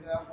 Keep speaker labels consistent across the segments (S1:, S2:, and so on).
S1: لله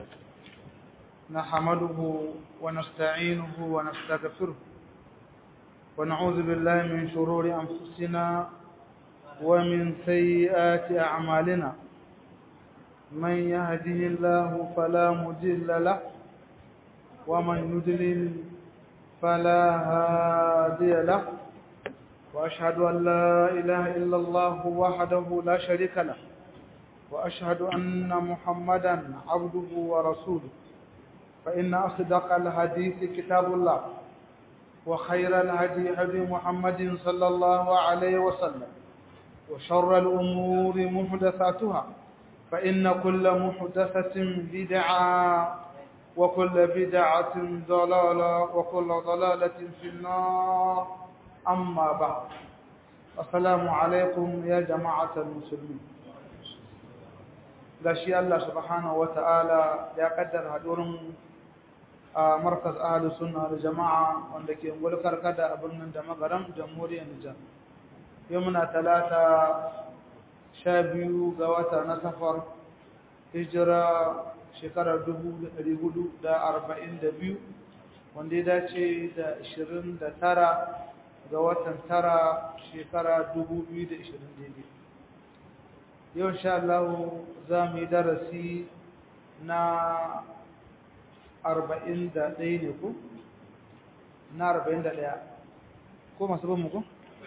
S1: نحمده ونستعينه ونستغفره ونعوذ بالله من شرور أنفسنا ومن سيئات أعمالنا من يهده الله فلا مضل له ومن يضلل فلا هادي له وأشهد أن لا إله إلا الله وحده لا شريك له وأشهد أن محمدا عبده ورسوله فإن أصدق الحديث كتاب الله وخير الهدي هدي محمد صلى الله عليه وسلم وشر الأمور محدثاتها فإن كل محدثة بدعة وكل بدعة ضلالة وكل ضلالة في النار أما بعد السلام عليكم يا جماعة المسلمين gashi Allah subhanahu wata'ala ya kaddara hadurin a markaz ahlus sunna da jama'a wanda ke gulkar kada a birnin da magaram jamhuriyar Nijar yau muna talata sha biyu ga wata na safar hijira shekarar dubu da ɗari hudu da arba'in da biyu wanda ya dace da ashirin da tara ga watan tara shekara dubu biyu da ashirin daidai yau sha Allah za mu yi darasi na arba'in da ɗaya ne ku? na arba'in da ɗaya ko masu bin muku?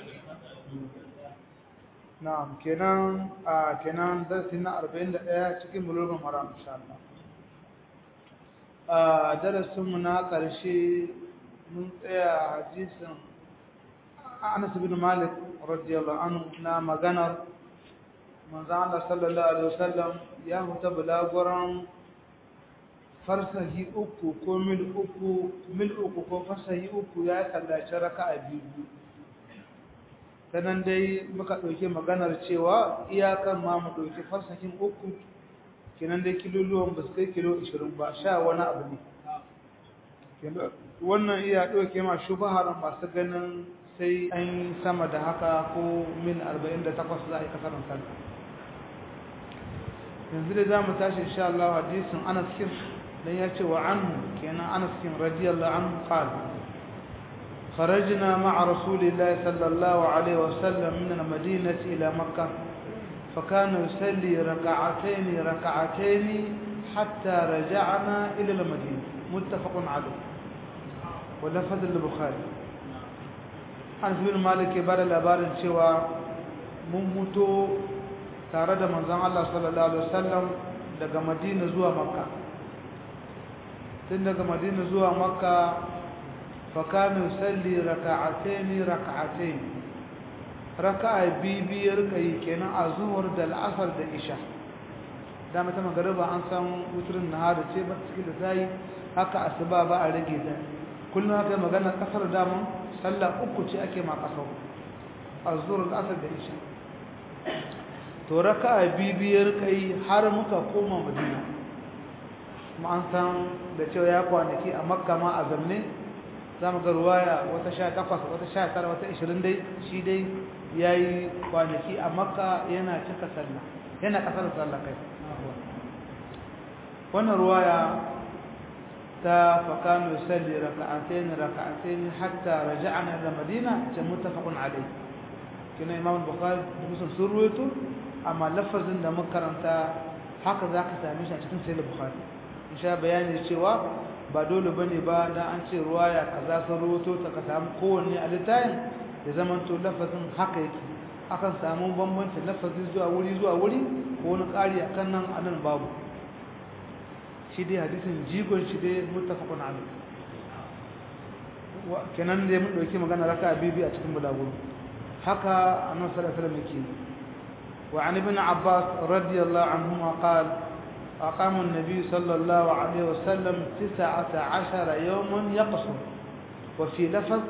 S1: na kenan a kenan darasi na arba'in da ɗaya cikin bulurban mara insha Allah a darasinmu na ƙarshe mun tsaya hadisin Anas bin Malik radiyallahu anhu na maganar manzo Allah sallallahu alaihi wasallam ya huta bulaguran farsahi uku ko mil uku mil uku ko farsahi uku ya sallaci raka'a biyu sanan dai muka dauke maganar cewa iyakan ma mu dauki farsahin uku kenan dai kiloluwan ba su kai kilo 20 ba sha wani abu ne wannan iya dauke ma shubahar masu ganin sai an yi sama da haka ko min 48 za a yi kasarar sallah yanzu da za mu tashi insha Allah hadisin Anas kin dan ya ce wa anhu kenan Anas kin radiyallahu anhu qala خرجنا مع رسول الله صلى الله عليه وسلم من المدينة إلى مكة فكان يصلي ركعتين ركعتين حتى رجعنا إلى المدينة متفق عليه ولفظ البخاري Anas bin Malik ya bada labarin cewa mun mutu tare da manzon Allah sallallahu alaihi wasallam daga Madina zuwa Makka tun daga Madina zuwa Makka fa kana yusalli rak'atayn rak'atayn raka'a bibiyar kai kenan a zuhur da al'asar da isha da mata magariba an san wutrin nahar ce ba cikin da zai haka asuba ba a rage ta kullum haka magana kasar daman sallah uku ce ake ma kasar azur al-asr da isha to raka'a bibiyar kai har muka koma madina kuma an san da cewa ya kwanaki a makka ma a zamne za mu ga ruwaya wata sha takwas wata sha tara wata ishirin dai shi dai ya yi kwanaki a makka yana cika sallah yana kasar sallah kai wannan ruwaya ta fakanu yusalli raka'atayn raka'atayn hatta raja'na ila madina ta muttafaqun alayh kina imam bukhari da muslim sun ruwaito amma lafazin da makaranta haka zaka same shi a cikin sahih bukhari insha bayani cewa ba dole bane ba dan an ce ruwaya kaza sun ruwaito ta ka samu kowanne a littafin da zaman to lafazin haka yake akan samu bambanci lafazin zuwa wuri zuwa wuri ko wani ƙari akan nan anan babu shi dai hadisin jigon shi dai muttafaqun alayh wa kenan dai mun dauki magana raka bibi a cikin bulaguro haka annabi sallallahu alaihi wasallam yake wa an ibn abbas radiyallahu anhuma qala أقام النبي صلى الله عليه وسلم تسعة عشر يوما يقصر وفي لفظ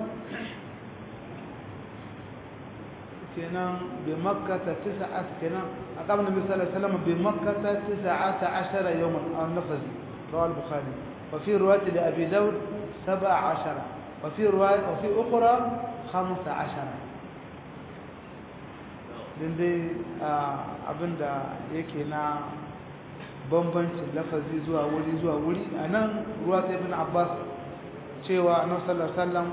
S1: كنا بمكة تسعة كنا أقام النبي صلى الله عليه وسلم بمكة تسعة عشر يوما النفذ رواه البخاري وفي رواية لأبي داود سبع عشر وفي رواية وفي أخرى خمسة عشر din dai abinda yake na bambancin lafazi zuwa wuri zuwa wuri a nan ruwa ta ibn abbas cewa annabi sallallahu alaihi wasallam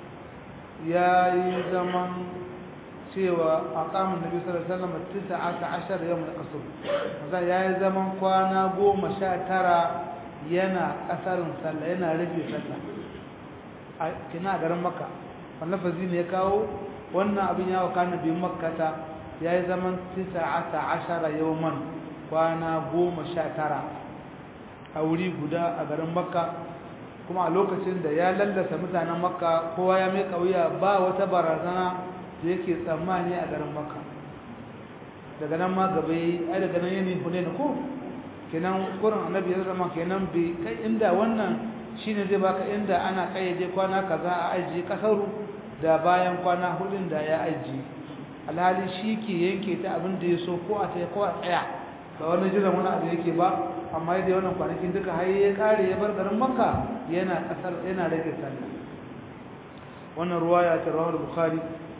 S1: ya yi zaman cewa a kamun nabi sallallahu alaihi wasallam tisa aka ashar yau da kaso maza ya yi zaman kwana goma sha tara yana kasarin sallah yana rage sallah a kina garin makka wannan lafazi ne ya kawo wannan abin ya wakana bin makkata ya yi zaman tisa aka ashara yau man kwana goma sha tara a wuri guda a garin makka kuma a lokacin da ya lallasa mutanen makka kowa ya mai kauya ba wata barazana da yake tsammani a garin makka daga nan ma gaba yi ai daga nan yanayin hune na ko kenan kurin annabi ya zama kenan bai kai inda wannan shine zai baka inda ana kayyade kwana kaza a ajiye kasaru da bayan kwana hudun da ya ajiye alhali shi ke yanke ta abin da ya so ko a tsaye ko a tsaya ba wani jiran wani abu yake ba amma yadda wannan kwanakin duka har ya kare ya bar garin makka yana kasar yana rage sallah wannan ruwaya ta rawar bukhari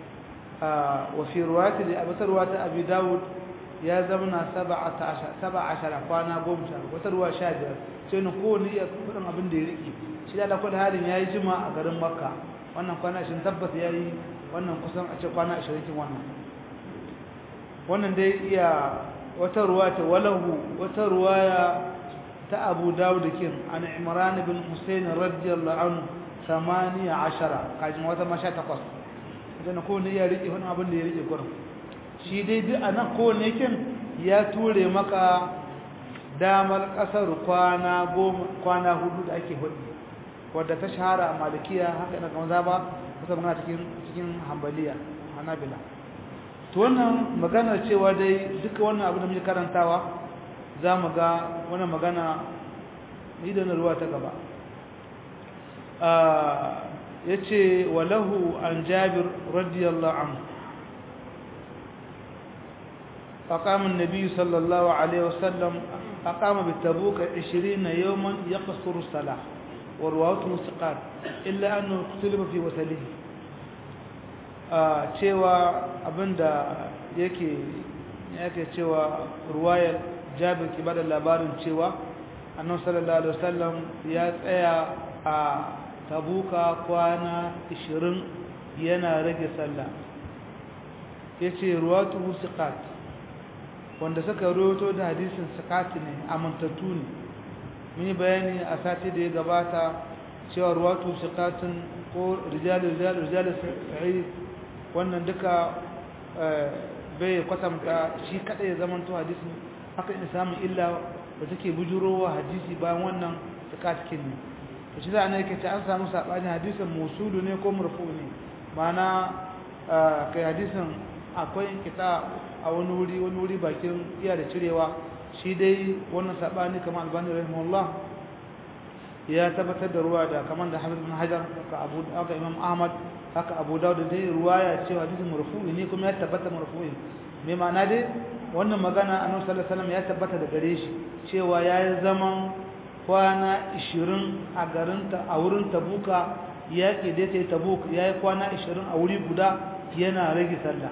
S1: wa fi ruwayati da abatar ruwata abi dawud ya zamana 17 17 kwana 10 wata ruwa 15 sai ne ko ni ya kudin abin da ya rike shi da kullu halin yayi jima a garin makka wannan kwana 20 tabbata yayi wannan kusan a ce kwana 20 kin wannan wannan dai iya wata ruwa ta walahu wata ruwaya ta Abu Dawud kin an Imran ibn Husayn radiyallahu anhu 18 kajin wata masha takwas idan ko ne ya rike wani abin da ya rike gurin shi dai duk anan ko ne kin ya ture maka damar kasar kwana goma kwana hudu da ake hudu wadda ta shahara a malikiya haka ina kan zaba kusa magana cikin cikin hanbaliya hanabila to wannan magana cewa dai duka wannan abu da muke karantawa za mu ga wannan magana idan ruwa ta gaba ya ce walahu an jabir radiyallahu anhu أقام النبي صلى الله عليه وسلم أقام بالتبوك عشرين يوما يقصر الصلاة ورواته ثقات إلا أنه اختلف في وسله cewa abinda yake yake cewa ruwayar jabir ke bada labarin cewa annabi sallallahu alaihi wasallam ya tsaya a tabuka kwana 20 yana rage sallah yace ruwatu siqat wanda suka rawaito da hadisin siqat ne amantattu ne mun yi bayani a sati da ya gabata cewa ruwatu siqatun ko rijal rijal rijal sahih wannan duka bai kwatanta shi kada ya zama to hadisi haka in samu illa da take bujurowa hadisi bayan wannan zakatkin ne to shi za a ne kace an samu sabani hadisin musulu ne ko marfu ne mana kai hadisin akwai kita a wani wuri wani wuri bakin iya da cirewa shi dai wannan sabani kamar albani rahimahullah ya tabbatar da ruwa da kamar da Hafiz bin Hajar haka Abu haka Imam Ahmad haka Abu Dawud dai ruwaya cewa hadisin marfu'i ne kuma ya tabbata marfu'i me ma'ana dai wannan magana Annabi sallallahu alaihi wasallam ya tabbata da gare shi cewa yayi zaman kwana 20 a garin ta a wurin Tabuka ya ke dai sai Tabuk yayi kwana 20 a wuri guda yana rage sallah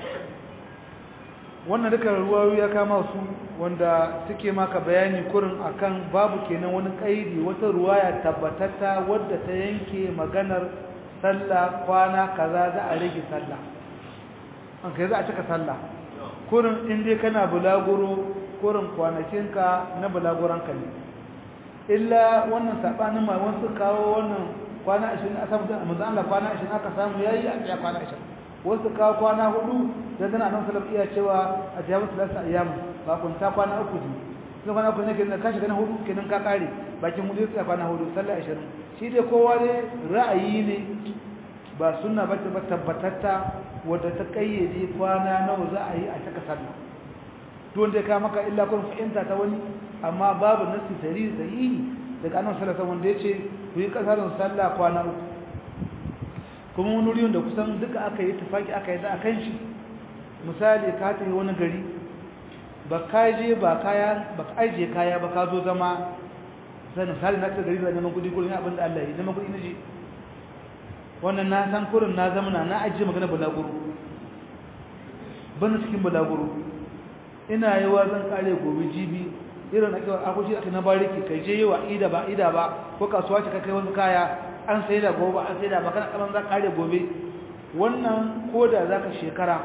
S1: wannan duka ruwayoyi ya kama su wanda suke maka bayani kurin akan babu kenan wani kaidi wata ruwaya tabbatatta wadda ta yanke maganar sallah kwana kaza za a rage sallah an kai za a cika sallah kurin in dai kana bulaguro kurin kwanakinka na bulaguranka ne illa wannan sabanin mai wasu kawo wannan kwana 20 a samu da manzo Allah kwana 20 aka samu yayi a tsaya kwana 20 wasu kawo kwana hudu dan tana nan salaf iya cewa a jamu salasa ayyam ba kun ta kwana uku ne sai kwana uku ne kenan ka shiga na hudu kenan ka kare bakin hudu sai kwana hudu sallah 20 shi dai kowa ne ra'ayi ne ba sunna ba ta tabbatatta wadda ta kayyade kwana nawa za a yi a taka sallah to wanda ka maka illa kun fahimta ta wani amma babu nasi tarihi sahihi daga annabi sallallahu alaihi wasallam wanda yace ku yi kasarin sallah kwana uku kuma wani wuri da kusan duka aka yi tufaki aka yi da a kan shi misali ka tafi wani gari ba ka je ba kaya ba ka ajiye kaya ba ka zo zama sai misali na ta gari da neman kudi kurin abin da Allah yi neman kudi na je wannan na san kurin na zama na na ajiye magana bulaguro ban cikin bulaguro ina yi wa zan kare gobe jibi irin na kiwon akushi aka na bariki kai je yi wa ida ba ida ba ko kasuwa ce ka kai wasu kaya an sai da gobe an sai da ba kana kaman za ka kare gobe wannan ko da za ka shekara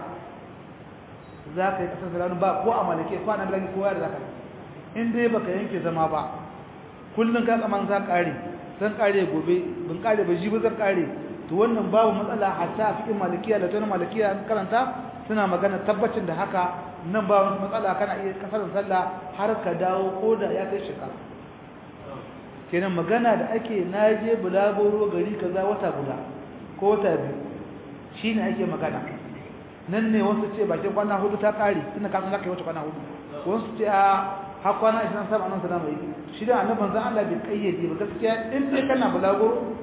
S1: za ka yi kasar salanu ba ko a malake ko a na bilagi ko ya da za ka in dai baka yanke zama ba kullum ka kaman za kare zan kare gobe ban kare ba jibi zan kare to wannan babu matsala hatta a cikin malikiya da tana malikiya an karanta suna magana tabbacin da haka nan ba wani matsala kana iya kasar sallah har ka dawo ko da ya kai shekara kenan magana da ake naje bulagoro gari kaza wata guda ko wata biyu shine ake magana nan ne wasu ce bakin kwana hudu ta kare tunda ka san zaka yi wata kwana hudu wasu ce a har kwana 27 annabi sallallahu alaihi wasallam shi da annabi zan Allah bai kayyade ba gaskiya in dai kana bulagoro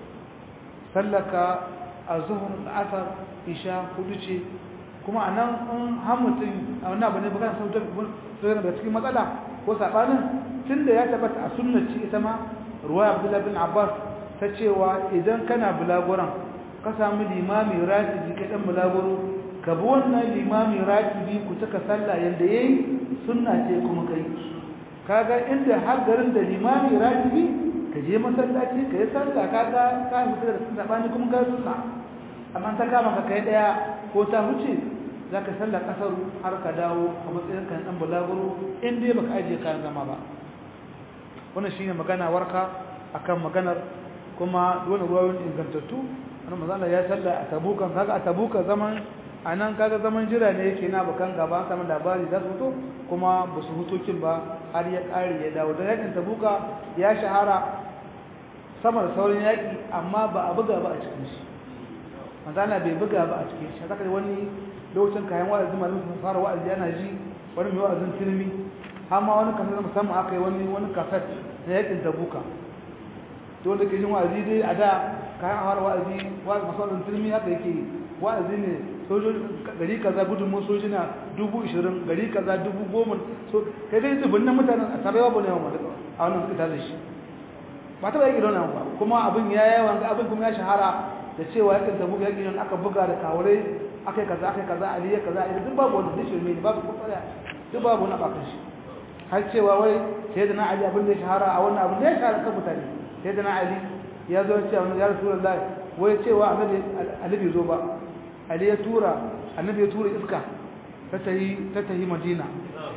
S1: sallaka azhur asar isha hudu ce kuma anan in har mutum a wannan abu ne ba kana sautar sautar da cikin matsala ko sabanin tunda ya tabbata a sunnaci ita ma ruwaya Abdullah bin Abbas ta cewa idan kana bulagoran ka samu limami ratibi ka dan bulagoro ka bi wannan limami ratibi ku taka sallah yanda yayi sunna ce kuma kai kaga inda har garin da limami ratibi ka je masallaci ka yi sallah kaga ka fita da sabani kuma ga sunna amma ta kama ka kai daya ko ta huce zaka sallar kasar har ka dawo a matsayin kan dan bulaguro in dai baka aje kayan zama ba wannan shine magana warka akan maganar kuma dole ruwayoyin ingantattu annabi manzo ya salla a tabukan kaga a tabuka zaman anan kaga zaman jira ne yake na bakan gaba samun labari za su fito kuma ba su hutokin ba har ya kare ya dawo da yakin tabuka ya shahara sama da sauran yaki amma ba a buga ba a cikin shi manzo bai buga ba a cikin shi zaka wani lokacin kayan wa'azi malamin sun fara wa'azi yana ji wani mai wa'azin filmi amma wani kasar musamman aka yi wani wani kasar na yakin tabuka to da ke jin wa'azi dai a da kayan awar wa'azi wa'azi masu wa'azin filmi haka yake wa'azi ne sojoji gari kaza gudunmun sojina dubu ishirin gari kaza dubu goma so kai dai zubin nan mutanen a sarewa ba ne yawan a wannan suka tare shi ba ta ba yake don ba kuma abin ya yawan abin kuma ya shahara da cewa yakin tabuka yakin aka buga da kawure akai kaza akai kaza aliya kaza aliya duk babu wanda zai shirme ne babu kutsaya duk babu na bakan shi har cewa wai sai da na ali abin da ya shahara a wannan abin da ya shahara kan mutane sai da na ali ya zo cewa ya rasulullahi wai cewa annabi annabi zo ba ali ya tura annabi ya tura iska ta tayi ta tayi madina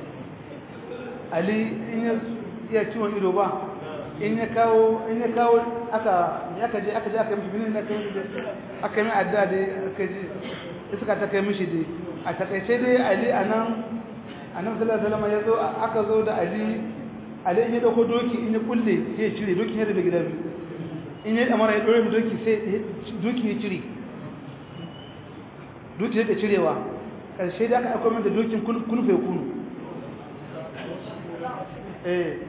S1: ali in ya iya ciwon ido ba in ya kawo in ya kawo aka aka je aka je aka mishi binin da kai aka yi adda dai aka je iska ta kai mishi dai a takaice dai ali anan annabi sallallahu alaihi wasallam ya zo aka zo da ali ali in ya dauko doki in ya kulle sai ya cire doki ya rabe gida biyu in ya amara ya dore mu doki sai doki ya cire doki ya cirewa karshe da aka aika min da dokin kunfe kunu eh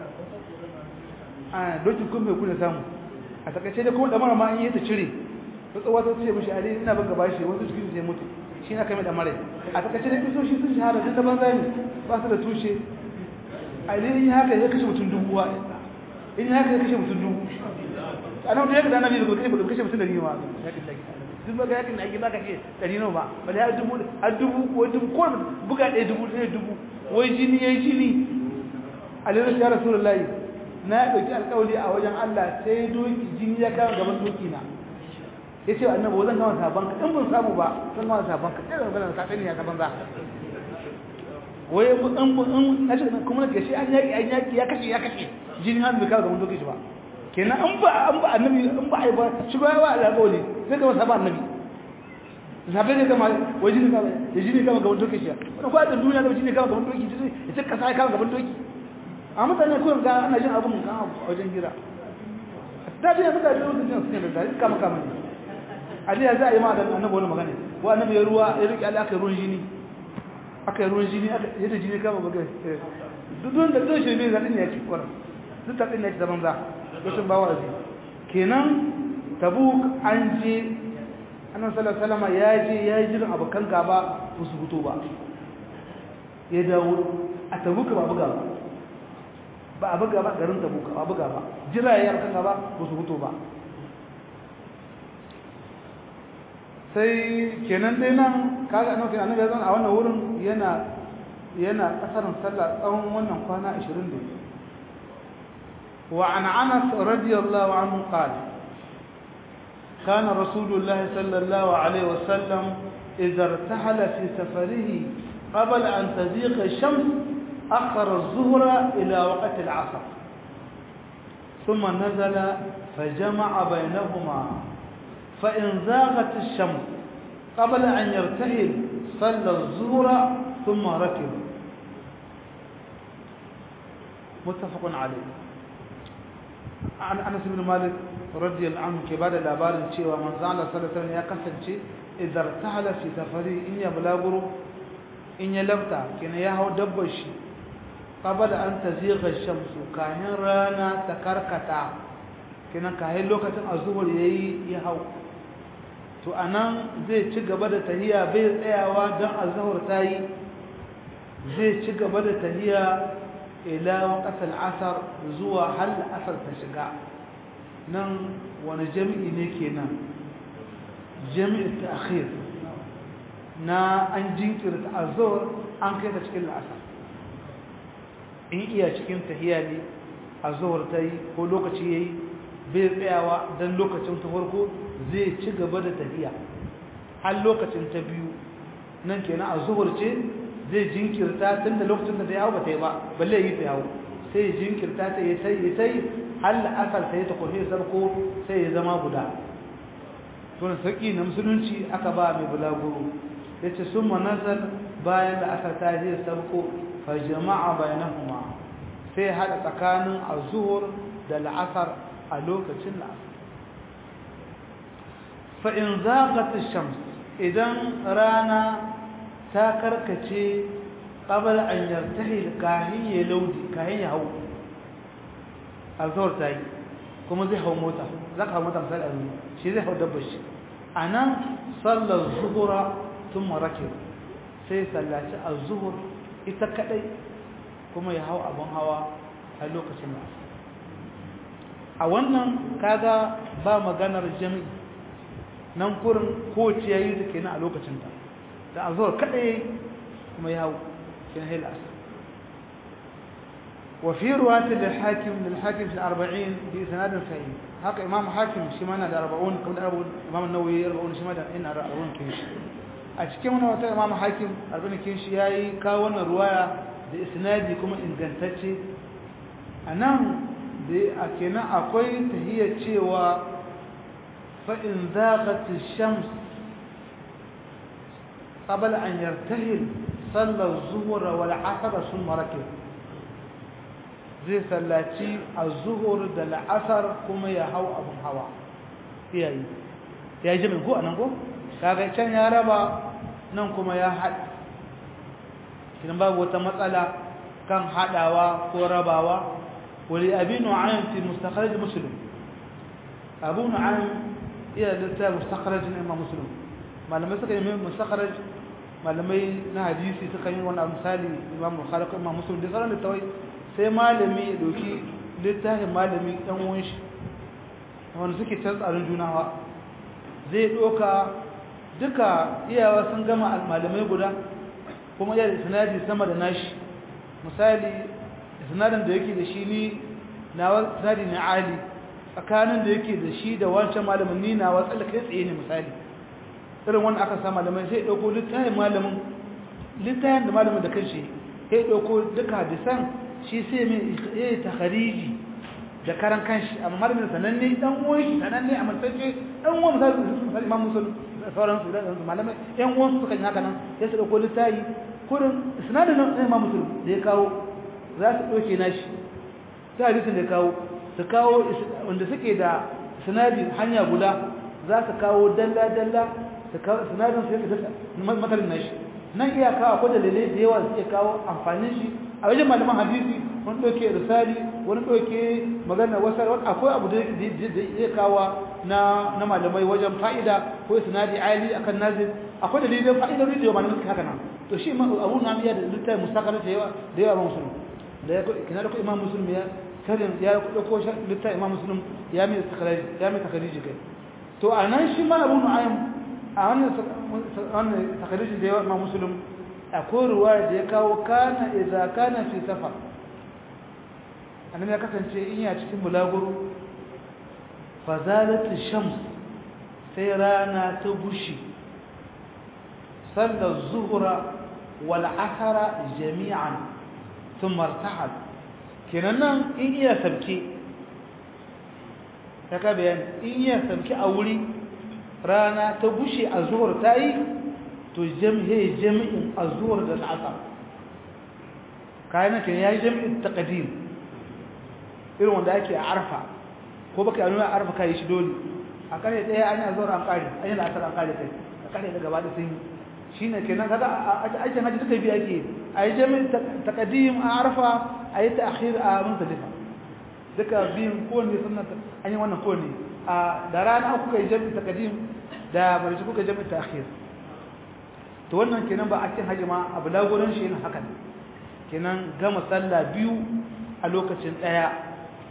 S1: a dokin kunfe kunu samu a takaice da kuma damar ma in yi ta cire ta tsawa ta ce mishi ali ina baka bashi wasu cikin sai mutu shi na kai mai damar a takaice da kisoshi sun shahara duk da banza ne ba su da tushe ali in haka ya kashe mutum dubu wa in haka ya kashe mutum dubu a nan da ya kada annabi da kai ba kashe mutum da riwa duk ba ga yakin da ake baka ce dari nawa ba ba da dubu a dubu ko dubu ko buga ɗaya dubu ɗaya dubu wai jini yayi jini alaihi ya rasulullahi na dauki alƙawari a wajen Allah sai doki jini ya kawo gaban doki na yace annabi wazan kama saban ka in ban samu ba zan kama saban ka sai ban ka sani ya ka banza wai mu dan mu in nace kuma nake shi an yaki an yaki ya kashe ya kashe jini har bai kawo gaban doki shi ba kenan an ba an ba annabi an ba ai ba shi ba wa alƙawari sai ka wasa ba annabi sabai ne kama wai jini kama ya jini kama gaban doki shi wani kwa da duniya da jini kama gaban doki ya ce kasa ya kama gaban doki a mutane kawai ga ana jin abin kan a wajen gira da biya suka ji wasu jin suke da zai kama kama ne a jiya za a yi ma da annabi wani magana wa annabi ya ruwa ya riƙe ala aka yi ruwan jini aka yi ruwan jini ya da jini kama bagai duk don da zai shirme zaɗin ya ci kwarar duk taɗin ya ci zaman za rashin ba wa'azi kenan tabuk an je annan salama ya je ya yi jirin abokan gaba ba su fito ba ya dawo a tabuka ba buga ba ba a buga ba garin tabuka ba buga ba jira ya abokan gaba ba su fito ba sai kenan dai nan kaga annabi annabi ya zan a wannan wurin yana yana kasarin sallah tsawon wannan kwana 20 wa an anas radiyallahu anhu qala كان رسول الله صلى الله عليه وسلم إذا ارتحل في سفره قبل أن تزيغ الشمس أخر الظهر إلى وقت العصر ثم نزل فجمع بينهما فإن زاغت الشمس قبل أن يرتحل صلى الظهر ثم ركب متفق عليه عن أنس بن مالك رضي الله عنه كبار الأبار cewa manzo Allah sallallahu alaihi ya kasance idan tahala fi safari in ya bulaguro in ya lafta kina ya hau dabbar shi qabala an tazigha shamsu kahin rana ta karkata kina kahin lokacin azhur yayi ya hau to anan zai ci gaba da tahiya bai tsayawa dan azhur tayi zai ci gaba da tahiya ila waqtal asr zuwa hal asr ta shiga nan wani jami'i ne kenan jami'i ta'khir na an jinkirta azhar an kai ta cikin asr in iya cikin tahiya ne azhar tayi ko lokaci yayi bai tsayawa dan lokacin ta farko zai ci gaba da tahiya har lokacin ta biyu nan kenan azhar ce zai jinkirta tun da lokacin da ta yawo ba ta yi ba balle yi ta yawo sai ya jinkirta ta yi sai ya sai halla asal sai ta kofi sarko sai ya zama guda tun saki na musulunci aka ba mai bulaguro ya ce sun manazar bayan da aka ta je sarko fa jama'a bayanahuma sai haɗa tsakanin azuhur da la'asar a lokacin la'asar fa in zaqat shams idan rana ta karkace qabal an yartahi kahin ya laudi kahin ya hau azhar tayi kuma zai hau mota zaka hau mota misali azumi shi zai hau dabbar shi anan sallar zuhura thumma rakib sai sallaci az-zuhur ita kadai kuma ya hau abun hawa a lokacin da a wannan kaga ba maganar jami'i nan kurin kowace yayi da kenan a lokacin ta da azhar kadai kuma ya hau kin hil asr وفي رواية للحاكم للحاكم في الأربعين بإسناد صحيح هكا إمام حاكم شمانا الأربعون كم الأربعون إمام النووي الأربعون شمانا إن الأربعون كيش أشكي من وقت إمام حاكم أربعين كيش ياي كاون رواية بإسناد كما إن قنتتي أنا أكينا أقوي تهي تشيوا فإن ذاقت الشمس قبل أن يرتهل صلى الظهر والعصر ثم ركب zai sallaci a zuhur da la'asar kuma ya hau abin hawa iyayi ya ji min ko a nan ko kaga can ya raba nan kuma ya haɗa idan babu wata matsala kan haɗawa ko rabawa wani abin nu'ayin fi mustakharaj muslim abu nu'ayin iya littafin mustakharajin imam muslim malamai suka yi mustakharaj malamai na hadisi suka yi wani misali imam bukhari ko imam muslim da sauran littawai sai malami ya doki littafin malami ɗan wunshi wanda suke can tsarin junawa zai ɗoka duka iyawa sun gama malamai guda kuma iya da sinadi sama da nashi misali sinadin da yake da shi ni na sinadi na ali tsakanin da yake da shi da wancan malamin ni na watsala kai tsaye ne misali irin wanda aka sa malamai sai ɗauko littafin malamin littafin da malamin da kan shi sai ɗauko duka hadisan shi sai mai ya ta khariji da karan kanshi amma malamin sananne dan uwan shi sananne a matsayin dan uwan misali imam musul da sauran su da malamai yan uwan su kan haka nan sai su dauko littafi kurin sinadin nan imam musul da ya kawo za su dauke nashi sai hadisin da ya kawo su kawo wanda suke da sinadi hanya guda za su kawo dalla dalla su kawo sinadin su yake da matalin nashi nan iya kawo akwai dalilai da yawa suke kawo amfanin shi a wajen malaman hadisi wani ɗauke risali wani ɗauke magana wasar wani akwai abu da zai kawo na malamai wajen fa'ida ko sinadi ali akan nazir akwai dalilin fa'idar da yawa malamai haka nan to shi abu na iya da littafi mustakar da yawa da yawa musulun da ya kina da ku imam musulun ya karin ya ɗauko littafi imam musulun ya mai takariji kai to a nan shi ma abu nu'aym a wannan takariji da yawa imam musulun akwai ruwaya da ya kawo kana idza kana fi safar annabi ya kasance in ya cikin bulaguro fazalat shams sai rana ta gushi sallar zuhra wal asra jami'an thumma irtahal kenan nan in iya sabke kaka bayani in iya sabke a wuri rana ta gushe a zuhur ta yi to jam'i jami'in a zuhur da al'asar kayan ke ya yi jami'in taqdim irin wanda ake a arfa ko baka nuna arfa kai shi dole a kare daya an yi zuwa an kare an yi asar an kare kai a kare da gaba da sun yi shine kenan kaga a aikin haji duka biyu ake a yi jami'in taqdim a arfa a yi ta'khir a muzdalifa duka biyun kowanne sunna an yi wannan kowanne a da rana kuka yi jami'in taqdim da barci kuka jami'in ta'khir to wannan kenan ba a cikin haji ma abu lagurin shi yin hakan kenan gama sallah biyu a lokacin daya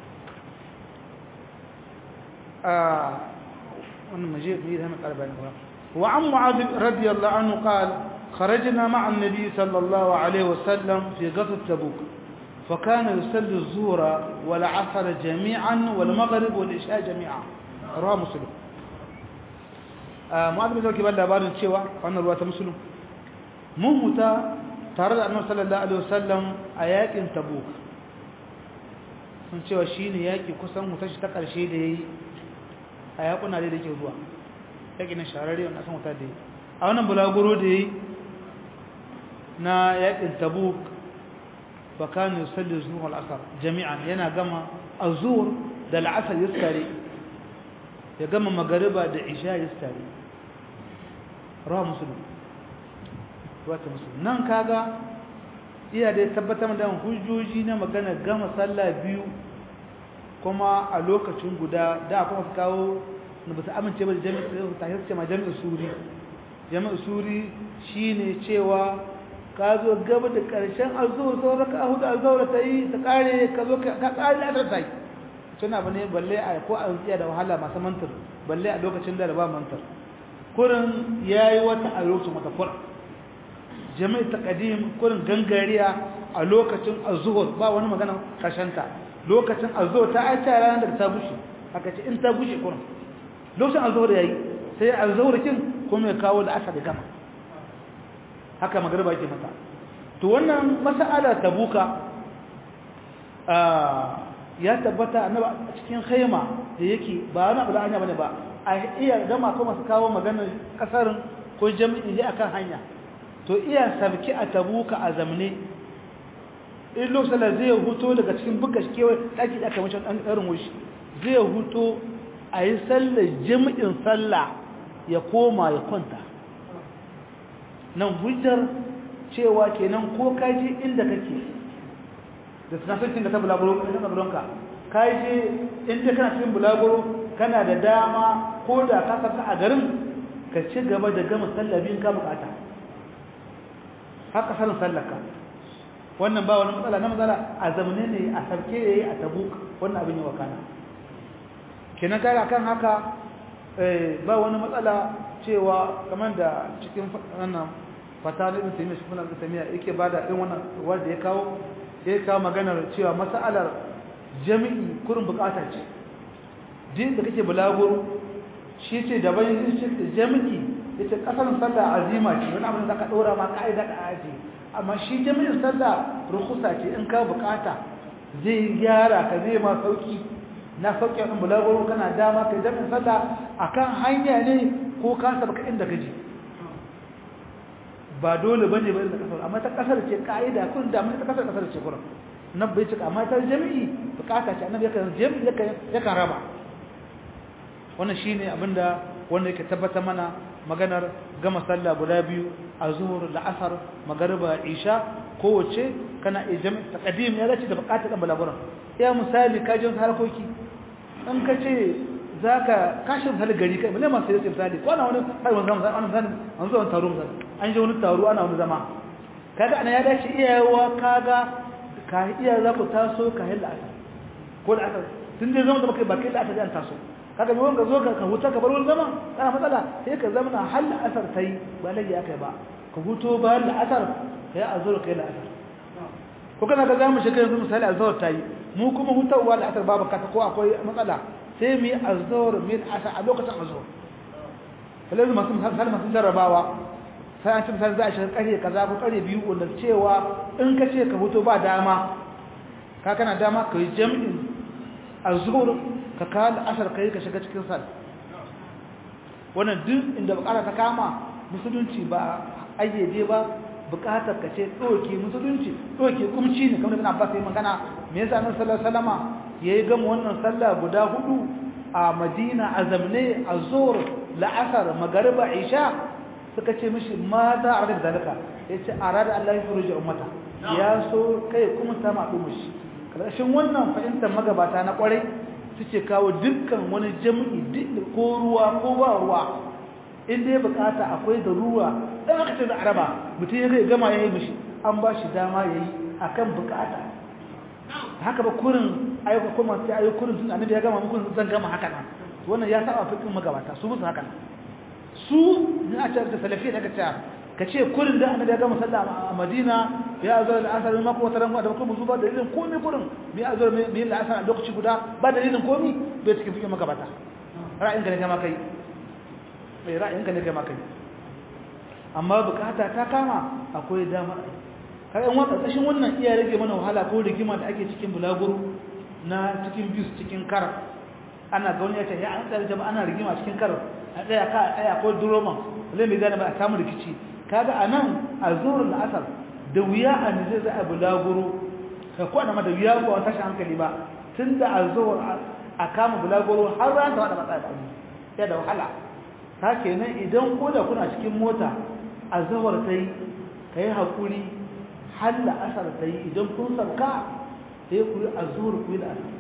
S1: wannan maje ne da mai karba ne wa an mu'adh radiyallahu anhu qala خرجنا مع النبي صلى الله عليه وسلم في غزوة تبوك فكان يصلي الظهر والعصر جميعا والمغرب والعشاء جميعا رواه مسلم معاذ بن زكي بدا labarin cewa wannan ruwa ta muslim mun huta tare da annabi sallallahu alaihi wasallam a yakin tabuk sun cewa shine yaki kusan hutar shi ta karshe da yayi a yakuna da yake zuwa yaki na shararre wannan san huta da yayi a wannan bulaguro da yayi na yakin tabuk fa kana yusalli zuhur al-asr jami'an yana gama az-zuhr da al-asr yaskari ya gama magariba da isha yaskari rawa musulun wata musulun nan kaga iya da tabbatar da hujjoji na magana gama sallah biyu kuma a lokacin guda da kuma su kawo na ba su amince ba da jami'in ta hirce ma jami'in suri jami'in suri shine cewa ka zo gaba da ƙarshen azuwa sauran ka hudu azuwa ta yi ta ƙare ka zo ka ƙare da ta yi suna ba ne balle a ko a tsiya da wahala masu mantar balle a lokacin da ba mantar kurin ya yi wata a lokacin wata kura jami'i ta ƙadim kurin gangariya a lokacin azuhur ba wani magana ƙarshenta lokacin azuhur ta aita ranar da ta bushe aka ce in ta bushe kurin lokacin azuhur ya yi sai azuhur kin kuma ya kawo da asa da gama haka magarba ke mata to wannan mas'ala tabuka ya tabbata annaba cikin khaima da yake ba wani abu da hanya bane ba a iya gama kuma su kawo maganar kasarin ko jami'in ne akan hanya to iya sabki a tabuka a zamne in lokacin da zai huto daga cikin buga kewa daki da aka mace dan karin wushi zai huto a yi sallar jami'in sallah ya koma ya kwanta nan hujjar cewa kenan ko kaji inda kake da tunafikin da ta bulaguro da ta bulonka kaji inda kana cikin bulaguro kana da dama ko da ka saka a garin ka ci gaba da gama sallabin ka bukata haka sanin sallaka wannan ba wani matsala na matsala a zamane ne a sarke yayi a tabuk wannan abin yi wa kana kenan kaga kan haka ba wani matsala cewa kamar da cikin wannan fata da ibn taymiya shi kuma ibn taymiya yake bada irin wannan wanda ya kawo ya kawo maganar cewa mas'alar jami'i kurin bukata ce din da kake bulaguro shi ce da bayan shi ce jami'i yace kasar sallah azima ce wani abin da ka dora ma kaida ka aji amma shi jami'in sallah rukusa ce in ka bukata zai gyara ka zai ma sauki na sauke ɗin bulaguro kana dama kai jami'in sallah akan hanya ne ko ka sabaka inda ka je ba dole ba ne ba inda kasar amma ta kasar ce ka'ida kun da mun ta kasar kasar ce kuran nan bai cika amma ta jami'i bukata ce annabi yakan jami'i yakan raba wannan shine abinda wanda yake tabbata mana maganar gama sallah guda biyu a zuhur da asar magariba isha kowace kana jami'i taqdim ya dace da bukatar dan balaguran ya misali ka je harkoki in ka ce za ka kashin hali gari kai bale masu yake misali ko ana wani har wani zama ana misali an zuwa taro misali an je wani taro ana wani zama kaga ana ya dace iyayewa kaga ka iya za ku taso ka hilla asa ko da aka tun dai zama da kai ba kai da aka ji an taso kaga mai wanga zo ka ka huta ka bar wani zama kana matsala sai ka zama na halla asar ta yi ba lagi aka ba ka huto bayan la'asar kai azhar kai la'asar ko kana ga zamu shiga yanzu misali azhar ta yi mu kuma hutawa la'asar babu kata ko akwai matsala sai mu yi azhar mu yi asar a lokacin azhar kalai masu misali masu jarrabawa sai an ci misali za a shiga kare kaza ko kare biyu wanda cewa in ka ce ka huto ba dama ka kana dama ka yi jam'in azhar ka kawo la'asar kai ka shiga cikin sal wannan duk inda bukata ta kama musulunci ba ayyade ba bukatar ka ce doke musulunci doke kumci ne kamar ibn Abbas yayin magana me yasa annabi sallallahu alaihi wasallama yayi gama wannan sallah guda hudu a Madina azamne azhur la'asar magriba isha suka ce mishi ma za a rada zalika yace arada Allah ya furuji ummata ya so kai kuma ta ma mushi karshen wannan fahimtar magabata na kwarai suke kawo dukkan wani jami'i ko ruwa ko ba ruwa inda ya bukata akwai da ruwa dan aka ce da araba mutum ya zai gama ya yi mishi an ba shi dama ya yi a kan bukata haka ba kurin ayyuka kuma sai ayyuka kurin tun annabi ya gama muku zan gama haka nan wannan ya saba fikin magabata su musu haka nan su ne a ce da salafi daga ce ka ce kurin da annabi ya gama sallah a Madina ya zo da asar ma ko wata ran da kuma zuba da dalilin komai kurin me ya zo me me da asar a lokaci guda ba dalilin komai bai cikin fikin magabata ra'ayin ka ne kama kai mai ra'ayin ka ne kama kai amma bukata ta kama akwai dama kayan wata ƙashin wannan iya rage mana wahala ko rigima da ake cikin bulaguro na cikin bis cikin kar ana ga wani ya ce ya an tsare jama'a ana rigima cikin kar a tsaya ka a tsaya ko duroman zai mai gane ba a samu rikici kaga a nan a zuwar la'asar da wuya a ne zai a bulaguro ka kwana ma da wuya ba wata shi hankali ba tun da a zuwar a kama bulaguro har ran da wada matsaya da ya da wahala ta kenan idan ko da kuna cikin mota a zawar ta yi ka yi haƙuri har la'asar ta yi idan kun sauka sai ku yi a zuwar ku yi la'asar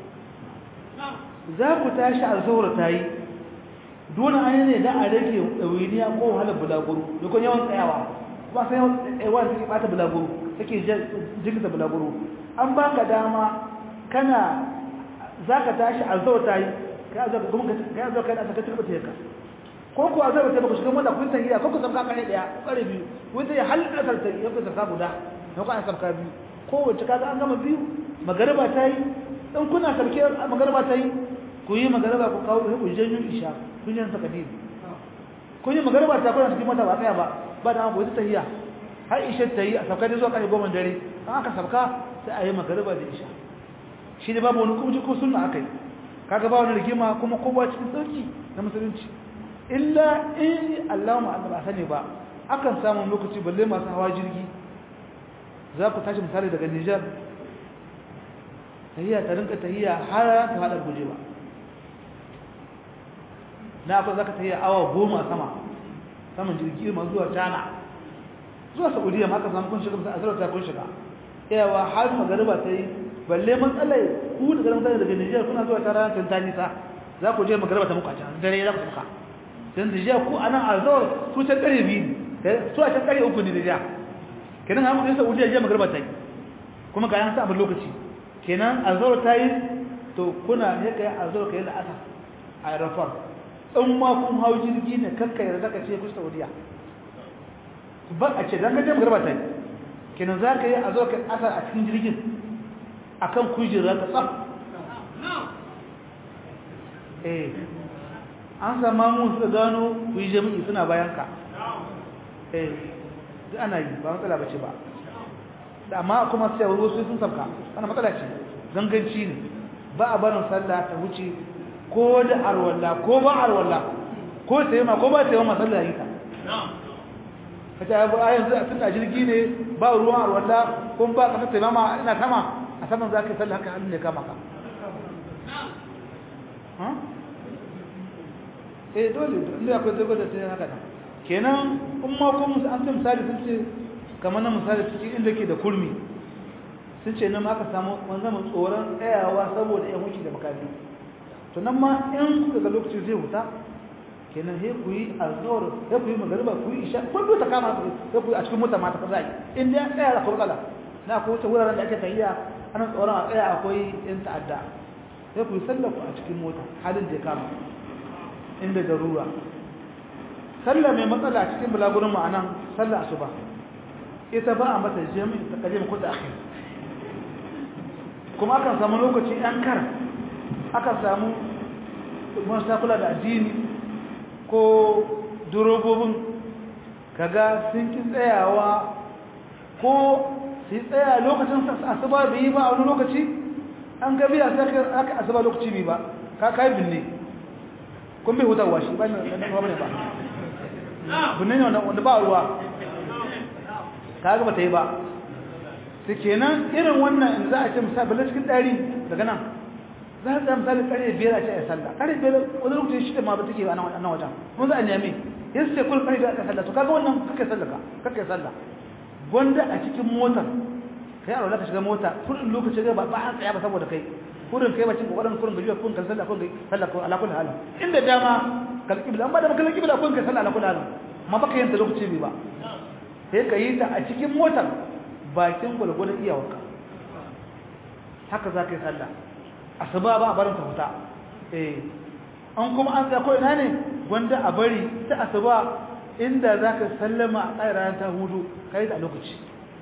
S1: za ku tashi a zuwar ta yi dole an ne da a rage ɗawainiya ko wahalar bulaguro da kun yawan tsayawa ba sai yawan tsayawa da take ɓata bulaguro take jirgin bulaguro an ba ka dama kana za ka tashi a zuwar ta yi ka zo ka zo ka yi ka turba ta yaka ko ku a zaba ta baka shiga mota kun tahiya ko ku sabka kare daya kare biyu wanda ya halka sarta ya ku sabka guda ko ku an sabka biyu ko wace kaga an gama biyu magariba ta yi in kuna sabke magariba ta yi ku yi magariba ku kawo ku janyo isha kun yi takdir kun yi magariba ta kuna cikin mota ba tsaya ba ba da ku ta tahiya har isha ta yi a sabka da zuwa kare goma dare an aka sabka sai a yi magariba da isha shi ne babu wani kuma ko sunna akai kaga ba wani rigima kuma kowa cikin sauki na musulunci illa in Allah mu ba sani ba akan samu lokaci balle masu hawa jirgi za ku tashi misali daga Niger tahiyya ta rinka tahiyya har ta hada guje ba na akwai zaka tahiyya awa goma sama saman jirgi ma zuwa China zuwa Saudiya ma aka samu kun shiga a azrar ta kun shiga yawa har magariba ta yi balle matsalai ku daga mutane daga Niger kuna zuwa ta ranar Tanzania za ku je magariba ta muku a can dare za ku muka dan da ku anan azor su ta kare biyu su a ta kare uku ne da ja kenan an mutum Saudiya je magarba ta yi kuma ga yan sa abin lokaci kenan azor ta yi to kuna ne kai azor kai la'asa a rafar in ma kun hau jirgi ne kanka yarda ka ce ku Saudiya ba a ce dan ga je magarba ta yi kenan za ka yi azor kai asar a cikin jirgin akan kujera ka tsaf eh an sama mu suka gano ku yi jami'i suna bayan ka eh duk ana yi ba matsala bace ba amma kuma sai wasu sun sabka ana matsala ce zanganci ne ba a barin sallah ta wuce ko da arwalla ko ba arwalla ko sai ma ko ba sai ma sallah yi ta kace a yanzu a tunda jirgi ne ba ruwan arwalla ko ba ka sai ma ina sama a saman zaka sallah haka hannun ne kama ka ha eh dole inda akwai zago da sai haka nan kenan in ma ko musu an ce misali sun ce kamar na misali cikin inda ke da kurmi sun ce nan aka samu wanzan mu tsoron tsayawa saboda yan wuce da makami to nan ma in kuka ga lokaci zai huta kenan he ku yi azhar he ku yi magariba ku yi isha kun ta kama ku he ku yi a cikin mota ma ta kaza in dai tsaya da kurkala na ko wuce wuraren da ake tafiya ana tsoron a tsaya akwai yan ta'adda he ku yi sallar ku a cikin mota halin da ya kama inda darura sallah mai matsala cikin bulagurin ma'anan sallah asuba ita ba a mata jami'in ta kaje ko ta akhir kuma akan samu lokaci ɗan kar akan samu masu kula da addini ko durobobin kaga sun ki tsayawa ko su tsaya lokacin asuba bai yi ba a wani lokaci an gabi a sai aka asuba lokaci bai ba ka kai binne kun bai hutarwa shi ba ne ba ne ba binne ne wanda ba ruwa ka ga ba ta yi ba su kenan irin wannan in za a ce misali cikin ɗari daga nan za a misali ƙarfe biyar a ce a sallah ƙarfe biyar wani lokacin shi da ma ba take a nan wajen mun za a nemi yin sai kun ƙarfe a sallah to kaga wannan kakai sallah ka kakai sallah gwanda a cikin motar kai a ka shiga mota kurin lokacin ga ba an tsaya ba saboda kai kurin kai bacin kokarin kurin gajiya kun kan sallah kun sallah kun ala kulli halin inda dama kal kibla an ba da kal kibla kun kai sallah ala kulli halin ma baka yin ta lokaci bai ba sai ka yi ta a cikin motar bakin gwalgwadon iyawarka haka za ka yi sallah asuba ba a barin ta huta eh an kuma an tsaya ko ina ne gwanda a bari ta asuba inda za ka sallama a tsaye ranar ta hudu ka yi da lokaci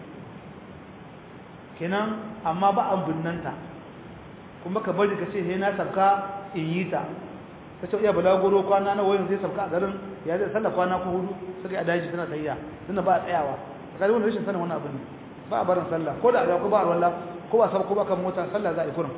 S1: kenan amma ba an binnanta kuma ka bari ka ce he na sabka in yi ta ka ce iya balagoro kwana na wayan zai sabka a garin ya zai sallah kwana ko hudu suka yi a daji suna tayya suna ba a tsayawa ka wani rashin sanin wani abu ne ba a barin sallah ko da ko ba a wallah ko ba sab ko ba kan mota sallah za a yi kurin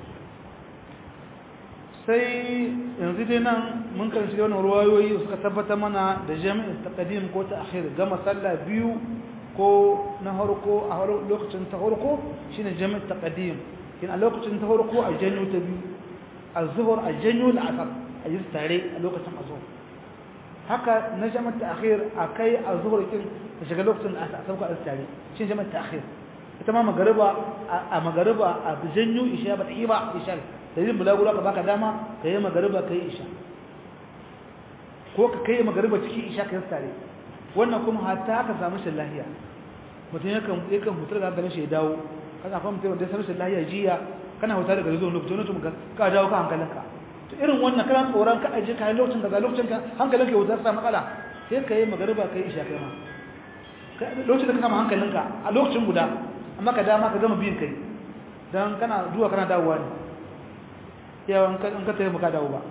S1: sai yanzu dai nan mun karanci wannan ruwayoyi suka tabbata mana da jami'in taqdim ko ta akhir gama sallah biyu ko na harko a lokacin ta harko shine jami'in taqdim kin a lokacin ta harko a janyo ta biyu az-zuhr a janyo al-asr a yi tare a lokacin azhur haka na jami'in ta akhir akai az-zuhr kin ta shiga lokacin asr sauka a tare shine jami'in ta akhir ita ma magariba a magariba a janyo isha ba ta yi ba isha dalilin bulaguro ka baka dama ka yi magariba ka yi isha ko ka kai magariba cikin isha ka yi tare wannan kuma hatta ka samu shi lahiya mutum yakan yakan hutar da hankalin shi ya dawo kana kuma mutum da samu shi lahiya jiya kana hutar daga zuwa lokacin lokacin ka dawo ka hankalinka to irin wannan kana tsoron ka aje ka lokacin daga lokacin ka hankalin ka hutar sa matsala sai ka yi magariba ka yi isha kai ma lokacin da ka samu hankalinka a lokacin guda amma ka dama ka gama biyin kai dan kana duwa kana dawowa ne yawan in ka tafi maka dawo ba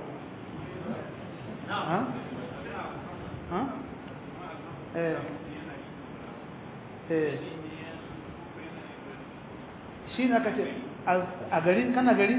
S1: ha? ha? eh eh shi na kace a gari kana gari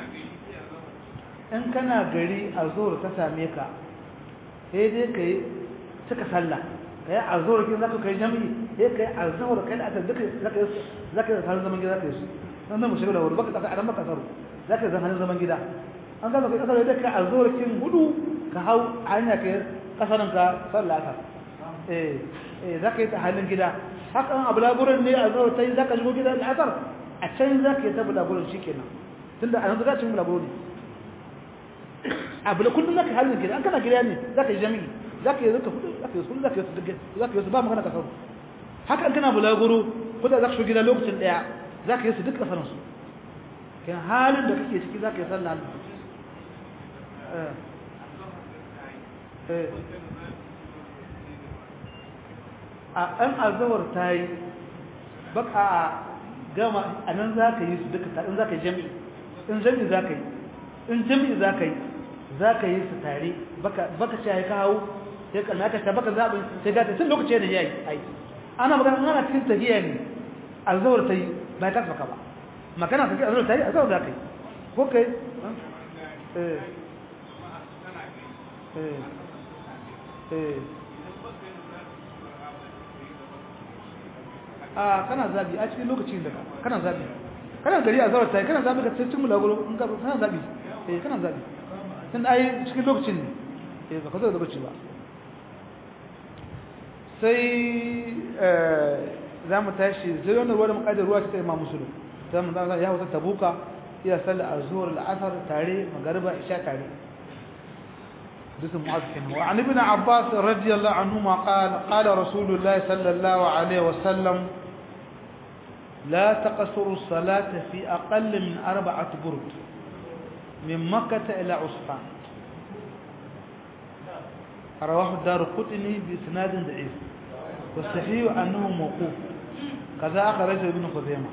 S1: in kana gari a zuwa ta same ka sai dai ka yi cika sallah ka yi a zuwa kin zaka kai jami'i sai ka yi a zuwa kai da aka zaka zaka yi zaman gida zaka yi su nan mu shiga da wuri baka kasa a maka tsaro za ka zan hannun zaman gida an gaba kai kasar da ka a zorakin hudu ka hau hanya ka kasarin ka sallata eh eh za ka yi ta hannun gida haka an abu laburin ne a zora ta yi za ka shigo gida da asar a can za ka yi ta bulagurin shi kenan tun da a yanzu za ka yi bulaguro ne abu da kullum za ka yi hannun gida an kana gida ne za ka yi jami'i za ka yi zaka hudu za ka yi sulu za ka yi su ba magana kasar haka an kana bulaguro ko da za ka shigo gida lokacin daya za ka yi su duk kasarinsu kan halin da kake ciki za ka yi sallah a ɗan azawar ta yi baka a gama a nan za ka yi su duka tare in za ka yi jami'i in jami'i za ka yi in jami'i za ka yi za ka yi su tare baka ce ya kawo sai ka naka ta baka zaɓin sai gata tun lokaci da ya yi aiki ana magana ana cikin tafiya ne azawar ta yi ba ta saka ba magana take a zo tare a zo da kai ko kai eh eh eh a kana zabi a cikin lokacin da kana zabi kana gari a zawar tare kana zabi ka cikin mulaguro in ka kana zabi eh kana zabi tun ai cikin lokacin ne eh ba ka zo da lokaci ba sai za mu tashi zai wani ruwa da makadar ruwa ta imam musulun sai mun zama ya wuta tabuka iya sallar azhur al-asr tare magariba isha tare dusun mu'azzin wa an ibn abbas radiyallahu anhu ma qala qala rasulullah sallallahu alaihi wasallam لا تقصروا الصلاة في أقل من أربعة برد من مكة إلى عصفان rawahu ad-darqutni bi isnadin da'if wa sahih annahu mawquf kaza akhraj ibn khuzaimah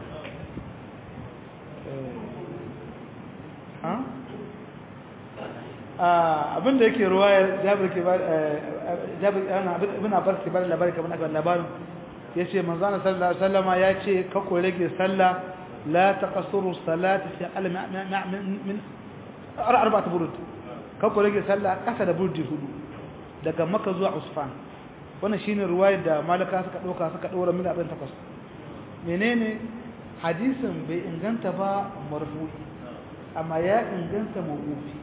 S1: ha abinda yake ruwaya jabir ke ba jabir ana ibn abbas ke ba labari kamar aka labarin yace manzo Allah sallallahu alaihi wasallama yace ka ko rage sallah la taqsuru salati fi al min arba'at burud ka ko rage sallah kasa da burdi hudu daga makka zuwa usfan wannan shine ruwayar da malaka suka dauka suka daura min abin takwas menene hadisin bai inganta ba marfu'i amma ya inganta mawqufi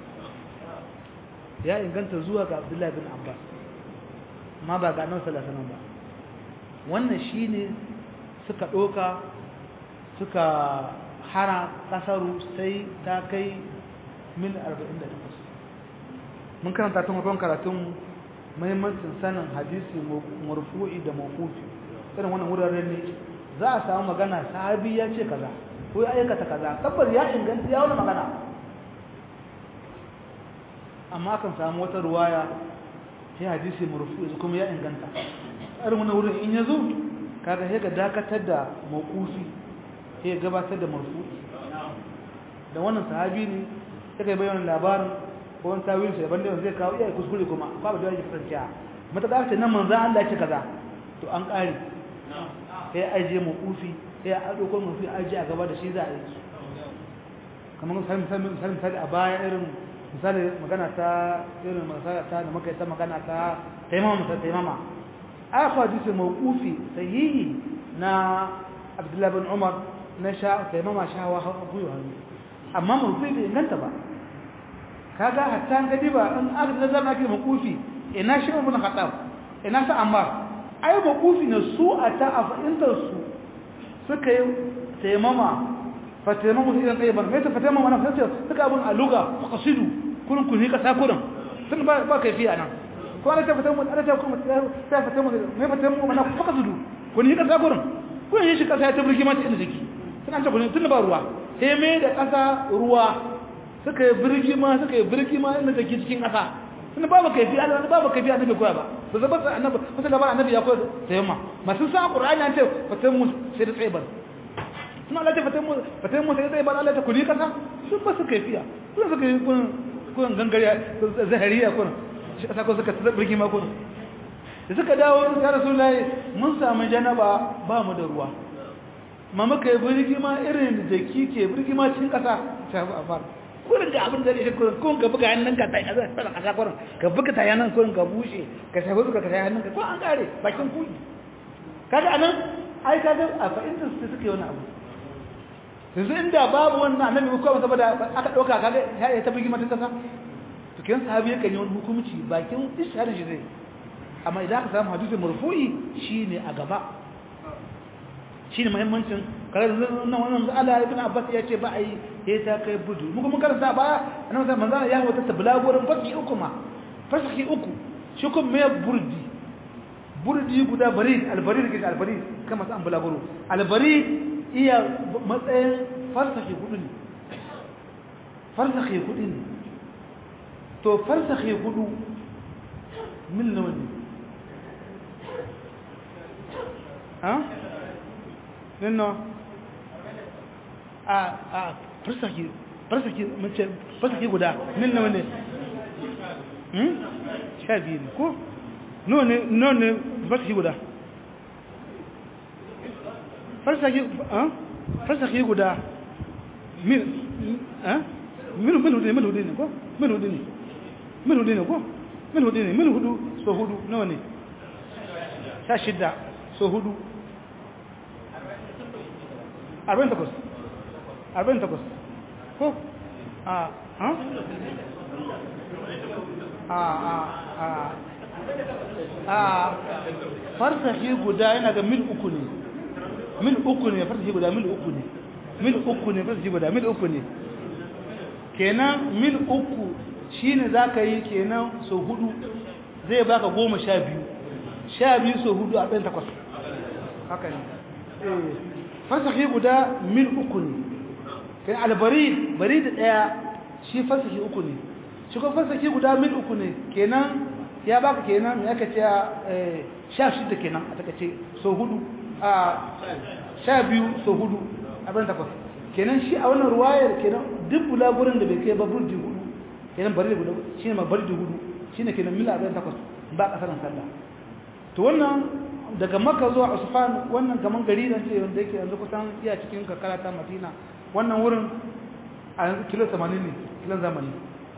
S1: ya inganta zuwa ga Abdullahi bin Abbas amma ba ga Annabi sallallahu alaihi ba wannan shine suka doka suka hara kasaru sai ta kai mil 48 mun karanta tun farkon karatun muhimmancin sanin hadisi marfu'i da mawqufi irin wannan wuraren ne za a samu magana sahabi ya ce kaza ko ya aikata kaza tabbas ya inganta ya wani magana amma kan samu wata ruwaya sai hadisi marfu'i kuma ya inganta irin wannan wurin in yazo kaga sai ga dakatar da mawqufi sai ya gabatar da marfu'i da wannan sahabi ne sai kai bayyana labarin ko wani tawil sai banda zai kawo iya kuskure kuma ba ba da yake kasancewa mata ka ce nan manzon Allah ya ce kaza to an kare sai ya aje mawqufi sai ya dauko marfu'i aje a gaba da shi za a yi kamar misalin misali a baya irin misali magana ta irin masala ta da muka yi ta magana ta taimama ta taimama a hadisi mawqufi sahihi na Abdullah bin Umar na sha taimama shawa guyo hannu amma mawqufi bai inganta ba kaga hatta gadi ba in aka nazar ake mawqufi ina shi ibn Khattab ina sa Ammar ai mawqufi ne su a ta afintar su suka yi taimama fataimamu idan kai ban mai ta fataimamu wannan sai suka abun aluga faqasidu kun kun hika sakuran sun ba ba kaifiya nan ko ana ta fataimamu ana ta kuma ta fataimamu mai fataimamu wannan faqasidu kun hika sakuran kun yi shi kasa ta burki mata inda jiki sun an ta kun tun ba ruwa sai mai da kasa ruwa suka yi birgi ma suka yi birgi ma inda take cikin kasa sun ba ba kaifiya Allah ba ba kaifiya annabi koya ba to zaba annabi wasu labarin annabi ya koya tayammuma masu sa qur'ani an ce fataimamu sai da tsaibar suna Allah ta fatan mu sai zai ba Allah ta kuli kasa sun ba su kaifiya sun suka yi kun kun gangariya zahariya kun shi kasa ko suka tsirki ma kun da suka dawo ya rasulullahi mun samu janaba ba mu da ruwa ma muka yi birgi ma irin da kike birgi ma cikin kasa ta ba kurin ga abin da ya kurin kun ka buga hannun ka tai azan fara kasa kurin ka buga ta yanan kurin ka bushe ka shafi ka kai hannun ka ko an kare bakin kuyi kaga anan ai kaga a fa'inta su suke wani abu yanzu inda babu wannan annabi ko kuma saboda aka dauka kaga ya ta bigi mata kasa to kin sahabi yake yi wani hukunci bakin isharin shi zai amma idan aka samu hadisi marfu'i shine a gaba shine muhimmancin kare nan wannan Allah ibn Abbas ya ce ba ai sai ta kai budu mu kuma karanta baya annabi sai manzo ya wata tablagorin fasi uku ma fasi uku shi kuma me burdi burdi guda barid albarid ke albarid kama san bulaguro albarid iya matsayin farsakhi hudu ne farsakhi hudu ne to farsakhi hudu mil nawa ne ha? nino a a farsakhi farsakhi mace farsakhi guda mil nawa ne hmm? sha biyu ne ko? nawa ne nawa ne farsakhi guda farsaki guda mil mil hudu ne mil hudu ne ko mil hudu ne mil hudu ne ko mil hudu ne mil hudu so hudu nawa ne sha shida so hudu arba'in takwas arba'in takwas ko a ha a a a a farsaki guda yana ga mil uku ne mil uku ne farsashi guda mil uku ne mil uku ne farsashi guda mil uku ne kenan mil uku shine za ka yi kenan so hudu zai baka goma sha biyu sha biyu so hudu a ɗan takwas haka ne farsashi guda mil uku ne kai albari bari da ɗaya shi farsashi uku ne shi kuma farsashi guda mil uku ne kenan ya baka kenan ya kace sha shida kenan a takace so hudu a sha biyu so hudu abin takwas kenan shi a wannan ruwayar kenan duk bulagurin da bai kai ba burdi hudu kenan bari da gudu shine ma bari da hudu shine kenan mil abin takwas ba kasaran sallah to wannan daga makka zuwa usfan wannan kaman gari da ce wanda yake yanzu kusan iya cikin kakara ta madina wannan wurin a yanzu kilo 80 ne kilon zamani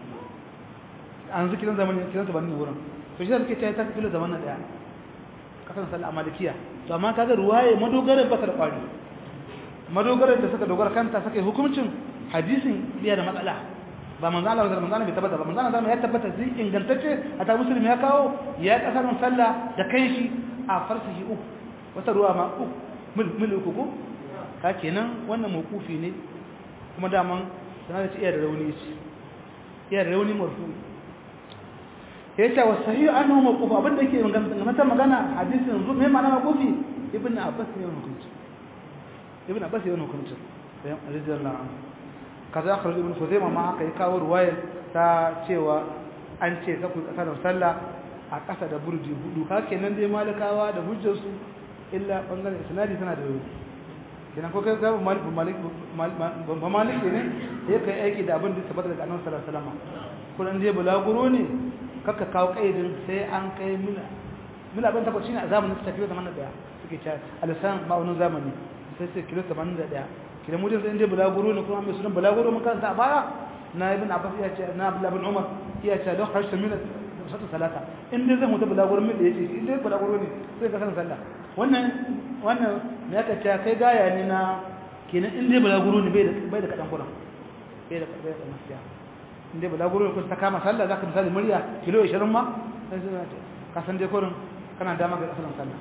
S1: a yanzu kilon zamani kilon 80 ne wurin to shi da suke ta ta kilo 81 kasaran sallah a malikiya to amma kaga ruwaye madogarar baka da kwari madogarar da suka dogara kanta suka yi hukuncin hadisin biya da matsala ba manzo Allah da manzo Allah bai tabbata ba manzo Allah ya tabbata zai ingantacce a ta musulmi ya kawo ya kasarin sallah da kanshi a farsahi uku wata ruwa ma uku mil mil uku ko ka kenan wannan mawkufi ne kuma daman sanar da iya da rauni ce iya da rauni marfu yace wa sahih annahu mawquf abinda yake magana magana hadisin zu me ma'ana mawqufi ibn abbas ne wannan hukunci ibn abbas ne wannan hukunci radiyallahu anhu kaza akhraj ibn khuzaimah ma aka yi kawo ruwayar ta cewa an ce ka ku kasar sallah a kasa da burji hudu ka kenan dai malikawa da hujjar su illa bangaren isnadi tana da rauni kenan ko kai ga malik malik ba malik ne ya kai aiki da abin da tabbata daga annabi sallallahu alaihi wasallam kullun dai bulaguro ne kaka kawo kaidin sai an kai mila mila ban tabbata shine a zamanin ta kilo 81 suke cewa alisan ma'aunin zamani sai sai kilo 81 kidan mujin sai dai bulaguro ne kuma mai sunan bulaguro mun kanta a baya na ibn abbas ya ce na abdullah bin umar ya ce da harshe min sata salata in dai zan mutu bulaguro min da yace in dai bulaguro ne sai ka san sallah wannan wannan me aka ce kai gaya ne na kenan in dai bulaguro ne bai da bai da kadan kuran bai da bai da nasiya in dai bulaguro ne kun ta kama sallah zaka misali murya kilo 20 ma sai ka san dai kurin kana dama ga asalin sallah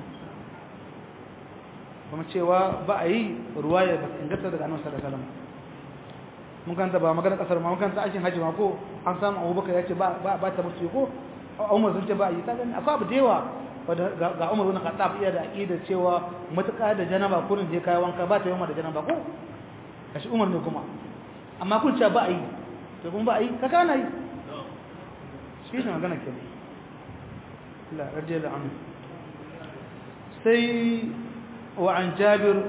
S1: kuma cewa ba a yi ruwaya ba inganta daga annabi sallallahu alaihi wasallam mun kanta ba magana kasar ma mun kanta aikin haji ma ko an samu Abubakar ya ce ba ba ta musu ko Umar sun ce ba yi kaga akwai abu da yawa ga Umar ibn Khattab iya da aqida cewa mutaka da janaba kurin je kai wanka ba ta yawa da janaba ko kashi Umar ne kuma amma kun ce ba a yi to kuma ba a yi ka kana yi shi ne magana kenan Allah radiyallahu anhu sai وعن جابر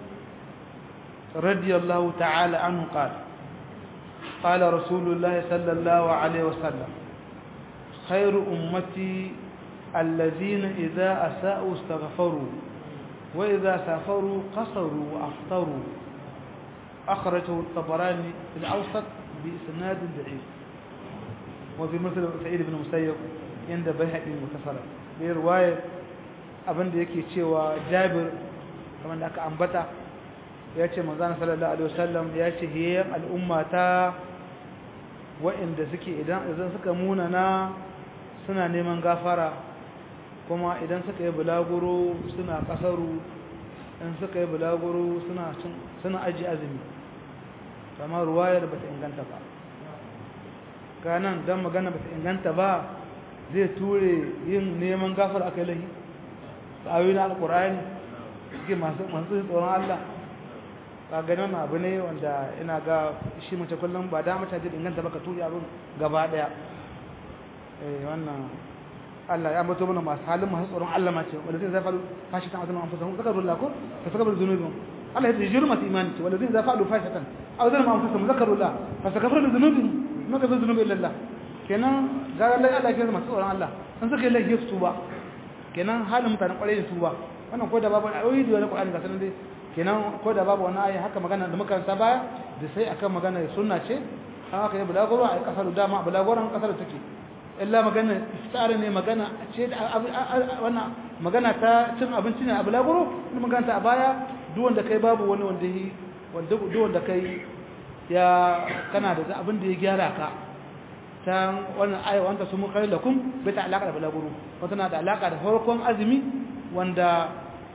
S1: رضي الله تعالى عنه قال قال رسول الله صلى الله عليه وسلم خير أمتي الذين إذا أساءوا استغفروا وإذا سافروا قصروا وأفطروا أخرجه الطبراني في الأوسط بإسناد ضعيف وفي مثل سعيد بن مسيب عند بيهقي متصلا برواية abin da yake cewa jabir kamar da aka ambata ya ce manzana sallallahu alaihi wasallam ya ce hiyayen al'umma ta wa'inda suke idan idan suka munana suna neman gafara kuma idan suka yi bulaguro suna kasaru in suka yi bulaguro suna suna aji azumi kamar ruwayar bata inganta ba ganan dan magana bata inganta ba zai ture yin neman gafara akai lahi ayoyin alkur'ani suke masu masu tsoron Allah ka ganin abu ne wanda ina ga shi mace kullum ba da mace da inganta baka turi abin gaba daya eh wannan Allah ya ambato mana masu halin masu tsoron Allah ma ce wanda zai zafalu fashi ta azama anfusa hum zakaru Allah ko fa sakabar zunubin Allah ya jiru masu imani ce wanda zai zafalu fashi tan aw zalama anfusa hum zakaru Allah fa sakabar zunubin ma ka zunubi illa Allah kenan ga Allah Allah ya masu tsoron Allah an suka yi lafiya su ba kenan halin mutanen kwarai da tuba wannan ko da babu ayoyi da wani Qur'ani ga sanan dai kenan ko da babu wani ayi haka magana da muka sa baya da sai akan magana sunna ce an aka yi bulaguro a kasar dama bulagoran kasar take illa magana iftar ne magana ce da wannan magana ta cin abinci ne a bulaguro kuma magana ta a baya duk wanda kai babu wani wanda yi wanda duk wanda kai ya kana da abin da ya gyara ka ta wannan aya wanda su mun kai lakum bai ta alaka da balaguro wata na da alaka da farkon azumi wanda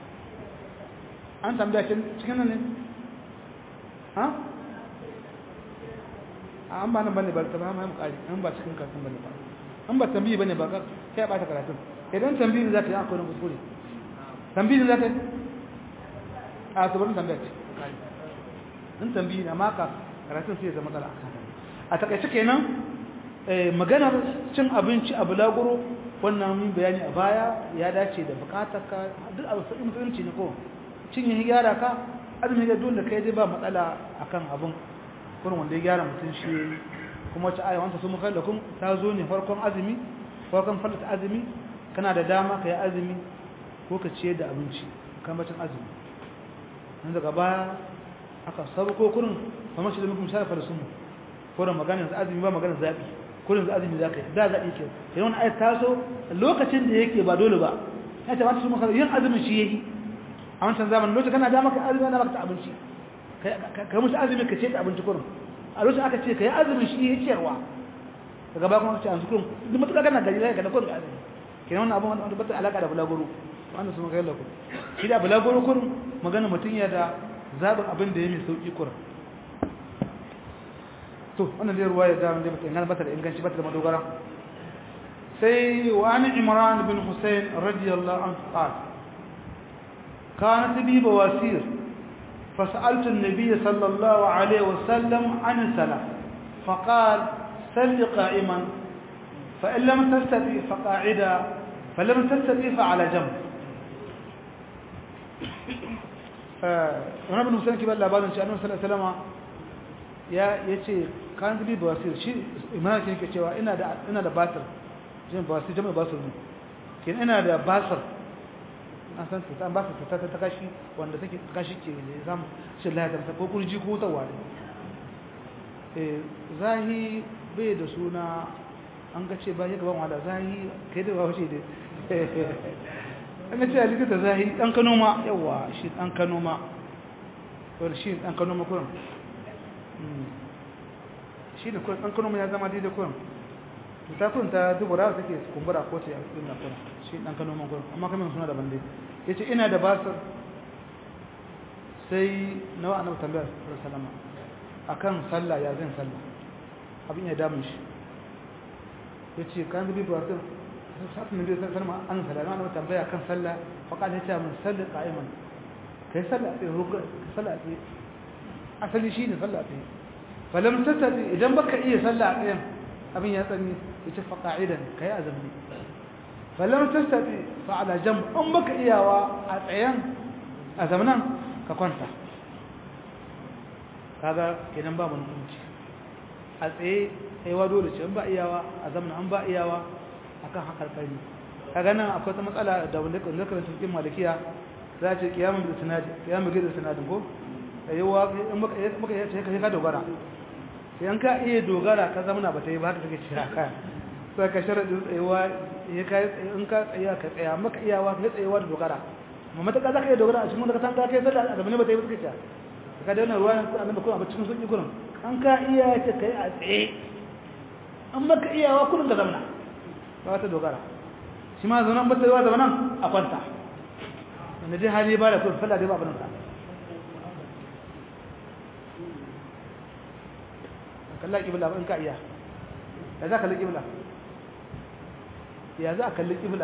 S1: an tambaya cikin nan ne ha an ba nan bane ba ta ba mu kari an ba cikin karatun bane ba an ba tambayi bane ba kai ba ta karatun idan tambayi za ka yi akwai kuskure tambayi za ka yi a to bari tambaya ce in tambayi na maka karatun sai ya zama kala a takaice kenan maganar cin abinci a bulaguro wannan mun bayani a baya ya dace da bukatar ka duk abu sai mutunci ne ko cinye ya gyara ka azumi ga dole kai dai ba matsala akan abun kurin wanda ya gyara mutun shi kuma wata aya wanda su muka da kun ta zo ne farkon azumi farkon falata azumi kana da dama kai azumi ko ka ciyar da abinci kan bacin azumi nan daga baya aka sabu ko kurin kamar shi da mutum shafa da sunmu kurin maganar azumi ba maganar zabi kullum da azumi zaka yi da zabi ke sai wani ayat taso lokacin da yake ba dole ba ya ce wata su maka yin azumin shi yake a wancan zamanin lokacin kana da maka azumi ana maka abinci ka musu azumi ka ce ta abinci kurum a lokacin aka ce ka yi azumin shi yake ciyarwa daga baya kuma ka ce an su kurum duk matuƙa kana gari zai ka da kurum da azumi kenan wannan abin wanda bata alaka da bulaguro wanda su maka yalla kurum shi da bulaguro kurum magana mutum ya da zaɓin abin da ya mai sauƙi kurum to wannan dai ruwaya da mun da inganta bata da inganci bata da madogara sai wa an imran bin husayn radiyallahu anhu qala kanat bi bawasir فسألت النبي صلى الله عليه وسلم عن الصلاة فقال سل قائما فإن لم تستطيع فقاعدا فلم تستطيع فعلى جنب ونبي حسين كبال لابد أن صلى الله عليه وسلم ya yace kan bi basir shi imani yake cewa ina da ina da basir jin basir jama'a basir ne kin ina da basir an san ta an basir ta ta kashi wanda take kashi ke ne zamu shi Allah ta ko kurji ko tawa eh zahi bai da suna an ga ce ba ya gaban wala zahi kai da wace ne an ce alika da zahi dan kano ma yawa shi dan kano ma wani shi dan kano ma kullum shi da ɗan kano ya zama daidai kuwan ta kun ta dubura take kumbura ko ce a cikin na kuwan shi ɗan kano man kuwan amma kamar suna daban dai ya ce ina da basir sai nawa annabi tambayar salama a kan sallah ya zan sallah abin ya damun shi ya ce kan zubi basir sa'afin da zai salama an sallah na annabi tambaya kan sallah faƙa ya ce min sallah ƙa'iman kai sallah a tsaye rugar sallah a tsaye asali shi ne sallah tsaye falam tattabi idan baka iya sallah a tsayen abin ya tsani ya ce faƙa'idan ka yi azumi falam tattabi fa'ala jam in baka iyawa a tsayen a zamanan ka kwanta kaga kenan ba mun kunci a tsaye aiwa dole ce in ba iyawa a zamanan an ba iyawa akan hakar kari kaga nan akwai ta matsala da wanda kan zakarin cikin malikiya za ce kiyamun da sanadi kiyamun da sanadin ko yawa in muka muka yace ka ka dogara yan ka iya dogara ka zama na bata yi ba haka take cewa ka sai ka sharadi tsayawa ya kai in ka tsaya ka tsaya maka iyawa ka tsayawa da dogara amma mata ka zaka iya dogara a cikin wanda ka san ka kai sallah da bane bata yi ba take cewa ka da wannan ruwan annabi ko a cikin sunni gurin an ka iya ce kai a tsaye an maka iyawa kullun ka zama ba ta dogara shi ma zanan bata yi wa zamanan a kwanta wanda dai hali ba da kullun sallah dai ba abin sa kalla kibla in ka iya ya za ka kalli kibla ya za a kalli kibla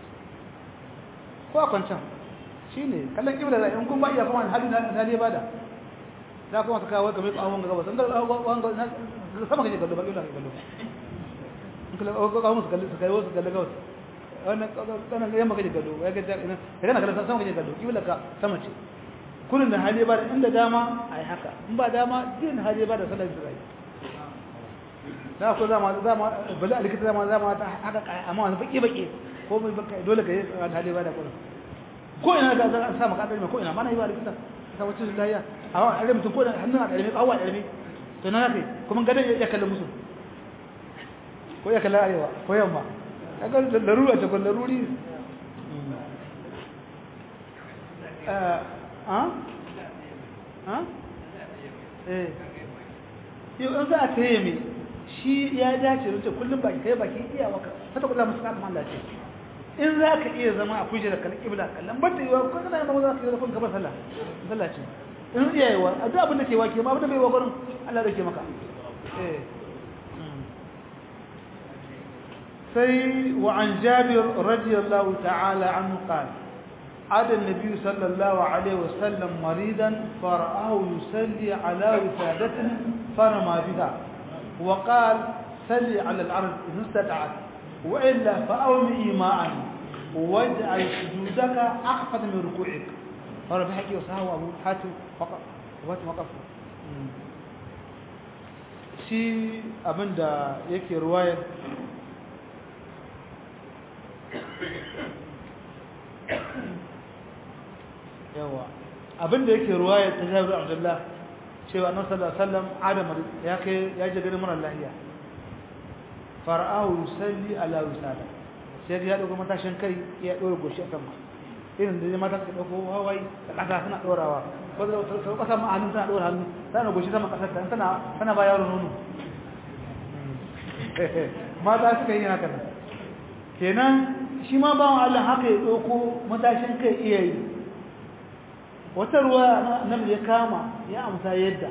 S1: ko a kwancan shi ne kallon kibla za in kun ba iya kuma hali na hali ba da za kuma ka kawo kamar tsawon ga gabas in sama kake kallo ba kibla ka kallo in kalla ko kawo musu kalli su kai wasu kalli gabas wannan kanan yamma kake kallo ya ga ina ka kana kallon sama kake kallo kibla ka sama ce kullun da hali ba da inda dama ai haka in ba dama din hali ba da sallar zai da ko zama zama bala likita zama zama ta haka amma wani baki baki ko mai baka dole ka yi hali ba da kullun ko ina ga za sa maka dalmi ko ina mana yi ba likita ta wace lafiya amma alle mutum ko da hannun a dalmi kawai dalmi to na kai kuma gadan ya kalla musu ko ya kalla arewa ko yamma kaga larura ta ko laruri eh ha ha eh yau an za a tsaye mai shi ya dace da kullum baki kai baki iya maka hata kullum musu kan Allah ce in za ka iya zama a kuje da kallon kibla kallon bar da yiwa ko kana zama za ka yi da kun gaba sallah sallah ce in iya yiwa a duk abin da ke wake ma abin da bai wa gurin Allah da ke maka eh sai wa an jabir radiyallahu ta'ala anhu qala عاد النبي صلى الله عليه وسلم مريضا فرآه يصلي على وسادته فرمى بها وقال صلي على الأرض إن استطعت wa illa fa awmi ima'an waj'al sujudaka akhfad min ruku'ik fara bi haƙi wasu abu hatim wata makafu shi abinda yake ruwayar yawa abinda yake ruwayar ta jabir abdullah cewa annabi sallallahu alaihi wasallam adam ya kai ya je ganin mara lahiya fara'ahu yusalli ala wisada sai ya dauko matashin kai ya dora goshi a sama irin da mata suka dauko hawai da kasa suna dorawa ko da ta kasa ma hannun tana dora hannu tana goshi sama kasar ta tana tana ba yaro nono mata suka yi haka kenan shi ma bawan Allah haka ya dauko matashin kai iya yi wata ruwa nan ya kama ya amsa yadda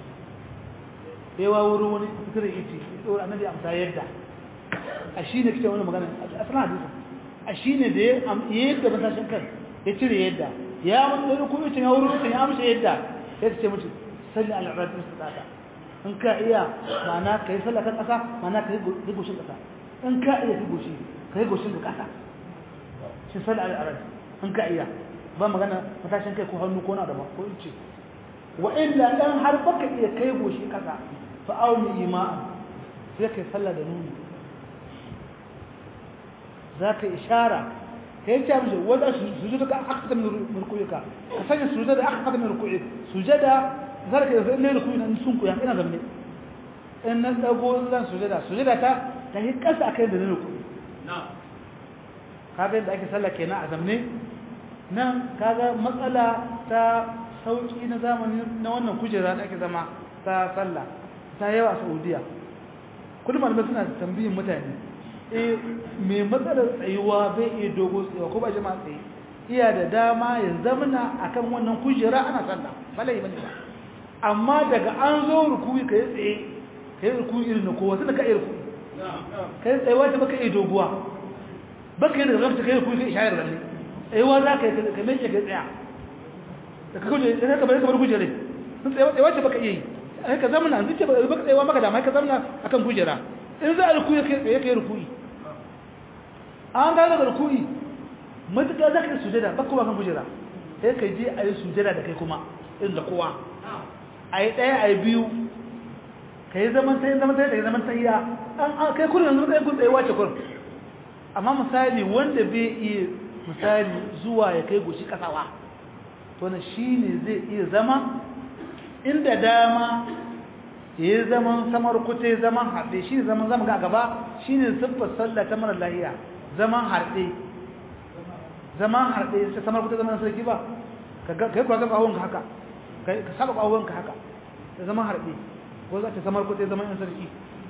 S1: yawa wurin wani fitar iti ya annabi amsa yadda a shi ne kike wani magana a sanar hadisa a shi ne da ya yadda matashin kan ya cire yadda ya wani ɗari kuma cin ya wurin mutum ya amsa yadda ya ce mutum salli al'adun su tsaka in ka iya mana ka yi sallah kan ƙasa mana ka yi goshin ƙasa in ka iya ka goshi ka yi goshin da ƙasa shi salli al'adun in ka iya ba magana matashin kai ko hannu ko na da ba ko in ce wa illa dan har baka iya kai goshi ƙasa fa auni ima'a sai kai sallah da nuni za ka ishara ka yi cewa mashi wadda sujada ka aka min rukuyuka ka sanya sujada aka min rukuyuka sujada za ka yi ne rukuyi nan sun kuya ina zamne in nan dago zan sujada sujada ta ta yi kasa a kai da ne rukuyi kaga yadda ake sallah kenan a zamne nan kaga matsala ta sauki na zamani na wannan kujera da ake zama ta sallah ta yawa a saudiya kullum malamai suna tambayin mutane eh mai matsalar tsayuwa bai iya dogo tsayuwa ko ba jama'a tsaye iya da dama ya zamana akan wannan kujera ana sallah balai bane ba amma daga an zo rukuyi kai tsaye kai rukuyi irin na kowa sai ka iya rukuyi kai tsayuwa ta baka iya doguwa baka yi da zaka kai rukuyi kai shayar da ne tsayuwa za ka yi ka mai kai tsaya da ka kuje da ka bari ka bar kujere sun tsayuwa tsayuwa ce baka iya yi ka zamana zuciya baka tsayuwa maka dama ka zamana akan kujera in za a rukuyi kai kai rukuyi an gane daga rukuni matuƙa za ka yi sujada ba kuma kan kujera sai ka je a yi sujada da kai kuma irin da kowa a yi ɗaya a yi biyu ka yi zaman tayi zaman tayi da zaman tayiya an kai kurin yanzu kai kun tsaye wace kurin amma misali wanda bai iya misali zuwa ya kai goshi kasawa to na shi ne zai iya zama inda dama ya yi zaman samar kuce zaman haɗe shi ne zaman zama ga gaba shi ne siffar sallah ta mara lahiya zaman harɗe zaman harɗe sai samar kuta zaman sarki ba ka yi kuwa zama ƙawonka haka ka saba ƙawonka haka da zaman harɗe ko za ta samar kuta zaman yan sarki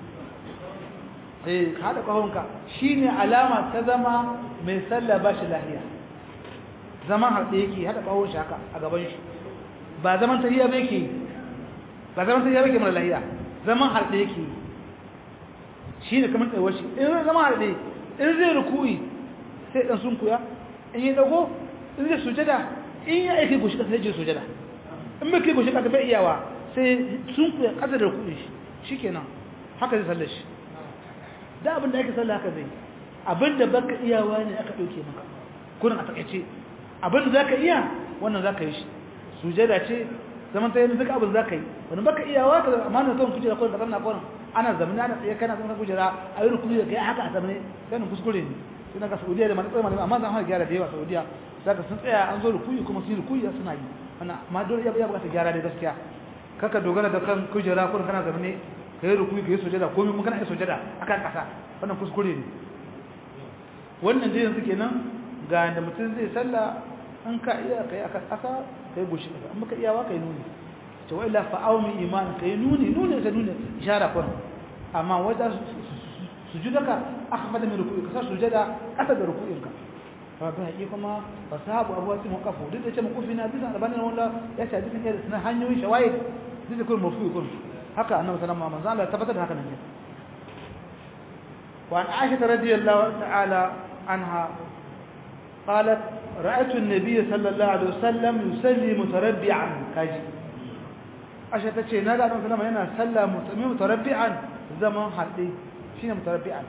S1: eh ka haɗa ƙawonka shi ne alama ta zama mai sallah ba shi lahiya zaman harɗe yake haɗa ƙawon shi haka a gaban shi ba zaman tahiya ba yake ba zaman tahiya ba yake mara lahiya zaman harɗe yake shi ne kamar tsayuwar shi in zaman harɗe in zai rukuyi sai dan sunkuya in yi dago in zai sujada in ya aiki goshi kasa sai sujada in bai kai goshi kasa bai iyawa sai sunkuya kasa da rukuyi shi kenan haka zai sallar shi da abin da ake sallar haka zai abin da baka iyawa ne aka ɗauke maka kurin a takaice abin da zaka iya wannan zaka yi shi sujada ce zaman ta yi duka abin zaka yi wani baka iyawa ka amma na zuwan kujera kurin ka zanna kurin ana zamani ana tsaye kana zama kujera a yi rukuni da kai haka a zamani ganin kuskure ne sai daga saudiya da mana tsaye malama amma zan hana gyara da yawa saudiya daga sun tsaya an zo rukuni kuma sun yi rukuni suna yi ana amma dole ya bukata gyara da gaskiya kaka dogara da kan kujera kurin kana zamani ka yi rukuni ka yi sujada komai mun kana yi sujada akan kasa wannan kuskure ne wannan dai yanzu kenan ga da mutum zai sallah an ka iya kai akan kasa kai goshi kasa amma ka iyawa kai nuni to wa illa fa'awmi iman kai nuni nuni ka nuni ishara kun amma wajen sujudaka akhfada min ruku'i ka sujada kasa da ruku'inka fa ba yi kuma fasahabu abu wasu muqafu duk da ce muqafi na bisa albani na wanda ya ce dukkan irin sunan hanyoyin shawaid duk da kun mafi kun haka annabi sallallahu alaihi wasallam tabbatar da haka nan ne wa an aisha radiyallahu ta'ala anha قالت رأيت النبي صلى الله عليه وسلم يصلي متربعا كاجي ashe ta ce na ga annabi sallama yana sallah mutami mutarabbi'an zaman harɗe shine mutarabbi'an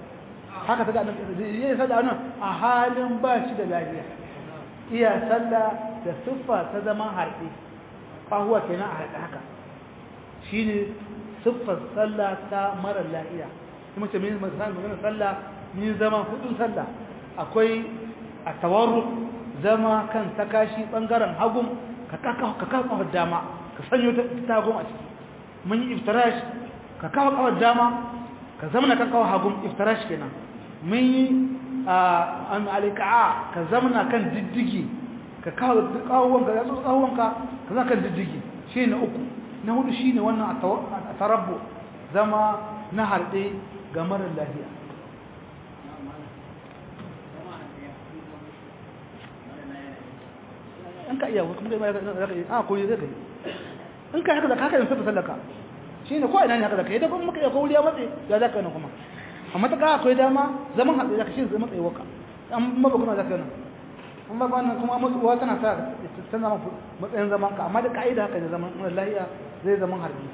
S1: haka ta ga annabi yayin sallah nan a halin ba shi da lafiya iya sallah da siffa ta zaman harbi kahuwa kenan a harbi haka shine siffar sallah ta mara lafiya kuma ce min masan magana sallah min zama hudun sallah akwai a tawarru zama kan takashi bangaren hagun ka kaka ka kafa dama ka sanyo ta tagun a ciki mun yi iftirash ka kawo kawar dama ka zamana kan kawo hagun iftirash kenan mun yi an alika'a ka zamana kan diddigi ka kawo kawonka ya tsotsa kawonka ka za kan diddigi shi na uku na hudu shi ne wannan a tarabbo zama na harɗe ga marar lafiya in ka iya kuma kai za ka yi a koyi zai kai in ka haka da haka yin sufa sallaka shi ne ko ina ne haka da kai da kuma muka iya kowuriya matse ya za ka yi kuma amma ta kawo akwai dama zaman haɗe za ka shi zai matsayi waka an maba kuma za ka yi an ba wannan kuma matsuwa tana sa ta zama matsayin zaman ka amma da ka'ida haka ne zaman wani lahiya zai zaman harbi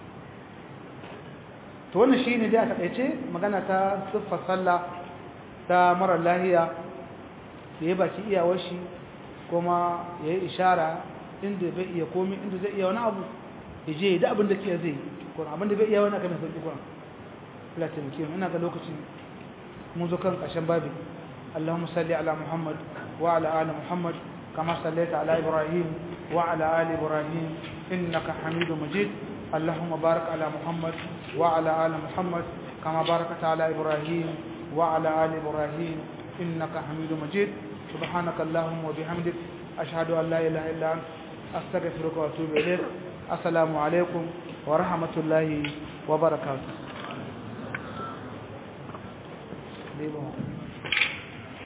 S1: to wannan shi ne dai a taƙaice magana ta siffar sallah ta mara lahiya ya yi baki iyawar shi kuma ya yi ishara inda bai iya komi inda zai iya wani abu ya je da abin da ke zai kuma abin da bai iya wani aka mai sauƙi kuma platin kim ina ga lokacin mun zo kan ƙarshen babin اللهم صل على محمد وعلى آل محمد كما صليت على إبراهيم وعلى آل إبراهيم إنك حميد مجيد اللهم بارك على محمد وعلى آل محمد كما باركت على إبراهيم وعلى آل إبراهيم إنك حميد مجيد سبحانك اللهم وبحمدك أشهد أن لا إله إلا أنت أستغفرك وأتوب إليك السلام عليكم ورحمة الله وبركاته